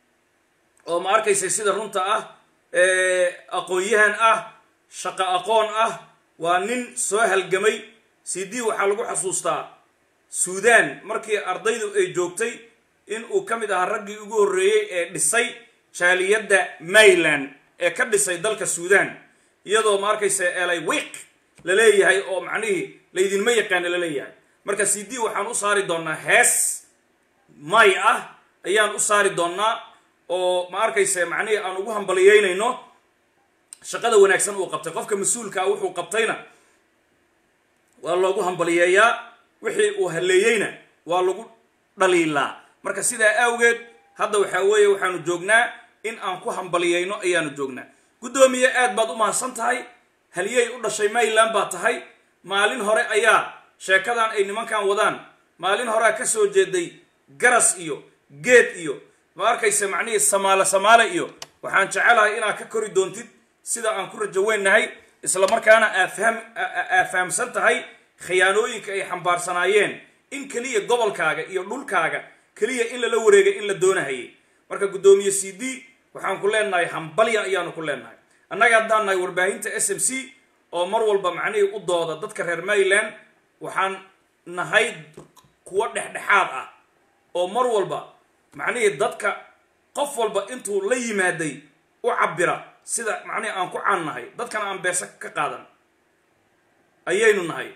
oo ma arkayse sida runta ah aqoon-yahan ah shaqo aqoon ah waa nin soo halgamay c d waxaa lagu xasuustaa suudan markii ardaydu ay joogtay in uu ka mid ahaa raggii ugu horreeyey ee dhisay jaaliyadda mayland ee ka dhisay dalka suudan iyadoo ma arkaysa elay wiiq la leeyahay oo macnihii laydinma yaqaana la leeyahay marka c d waxaan u saari doonnaa hees may ah ayaan u saari doonnaa oo ma arkaysa macnihii aan ugu hambaliyeynayno shaqada wanaagsan uu qabtay qofka mas-uulkaa wuxuu qabtayna waa loogu hambaliyeeyaa wixii uu halleeyeyna waa lagu dhaliilaa marka sidaa awgeed hadda waxaa weeye waxaanu joognaa in aan ku hambaliyeyno ayaanu joognaa guddoomiye aad baad u mahadsan tahay haliyey u dhashay mayland baa tahay maalin hore ayaa sheekadan ay nimankan wadaan maalin horea ka soo jeeday garas iyo geed iyo ma arkaysa macnihii samaale samaale iyo waxaan jecelahay inaad ka kori doontid sida aan ku rajo weynnahay isla markaana aafaham aa fahamsan tahay khiyaanooyinka ay xambaarsanaayeen in keliya gobolkaaga iyo dhulkaaga keliya in lala wareegay in la doonahayay marka guddoomiye c d waxaan ku leenahay hambalya ayaanu ku leenahay annaga haddaan nahay warbaahinta s m c oo mar walba macnihii u dooda dadka reer mayland waxaan nahay kuwo dhexdhexaad ah oo mar walba macnihii dadka qof walba intuu la yimaaday u cabira sida macnihii aan ku caan nahay dadkana aan beesa ka qaadan ayaynu nahay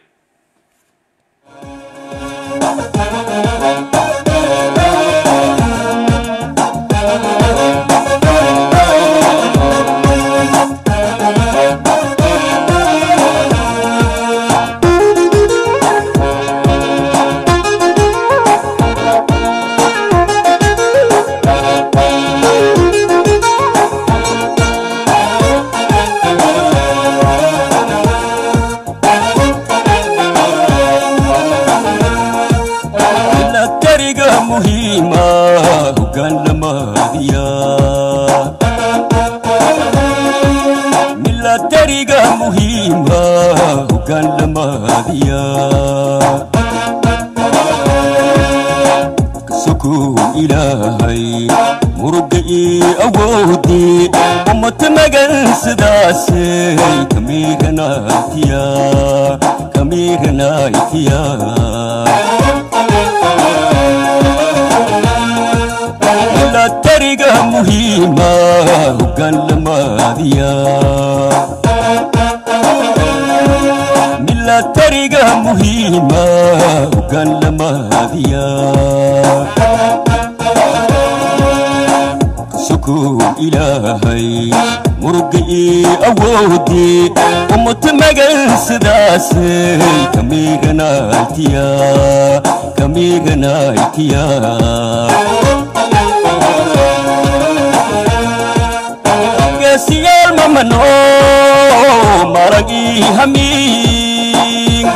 geesiyaal mamano maragii hamiin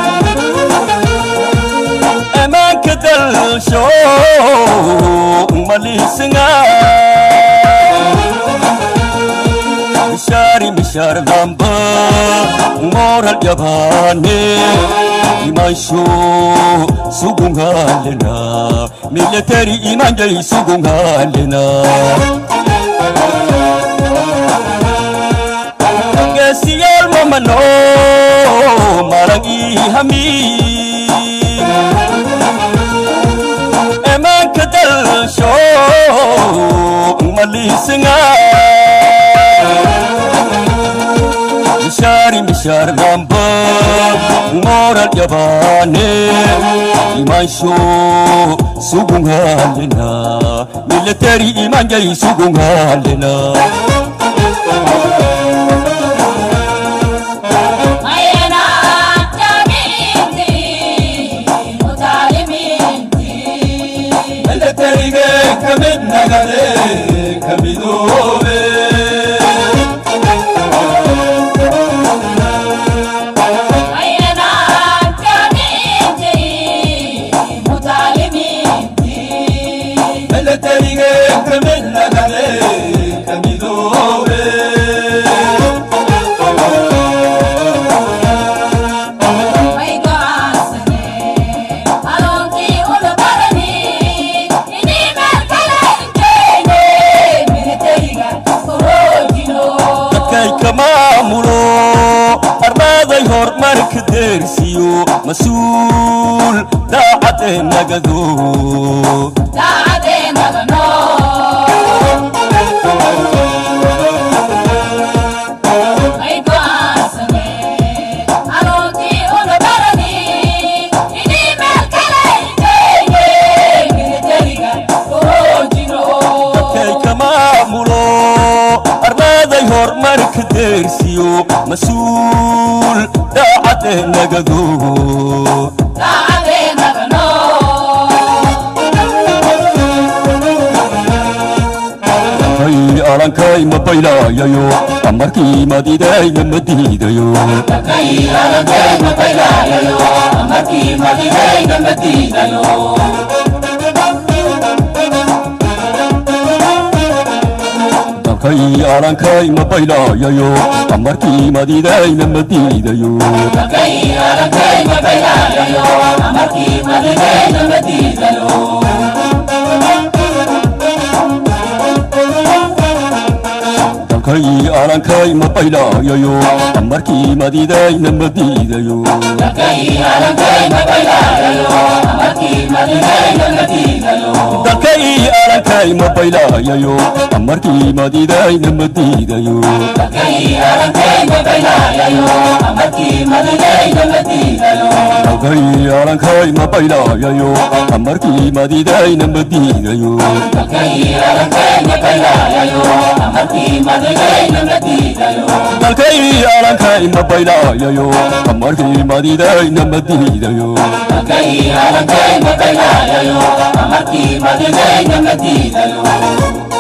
amaanka dalsho malisinga mishaari mishaar damba moral yabaane imansho sugungalena military imanjay sugungalena geesiyaal mamano maragii hamiin amaanka dalsho malisinga mishaari mishaar damba moral yabaane imansho sugungalena military imanjay sugungalena nagade ka midoobe milatarige ka mid nagade ka midoobe dadkay ka maamulo armaaday horumarka deersiyo mas-uul daacadee nagado dadkay ka maamulo armaaday horumarka deersiyo mas-uul daacadee nagado hay alankay ma baylayayo amarkii madidayna ma diidayo dalkay alankay ma baylayayo amarkii madidayna ma diidayo dalkay alankay ma baylayayo amarkii madidayna ma diidayo dalkay alankay ma baylayayo amarkii madidayna ma diidayo dalkay alankay ma baylayayo amarkii madidayna ma diidayo dalkay alankay ma baylayayo amarkii madidayna ma diidayo Amarkii madinayna madiidayo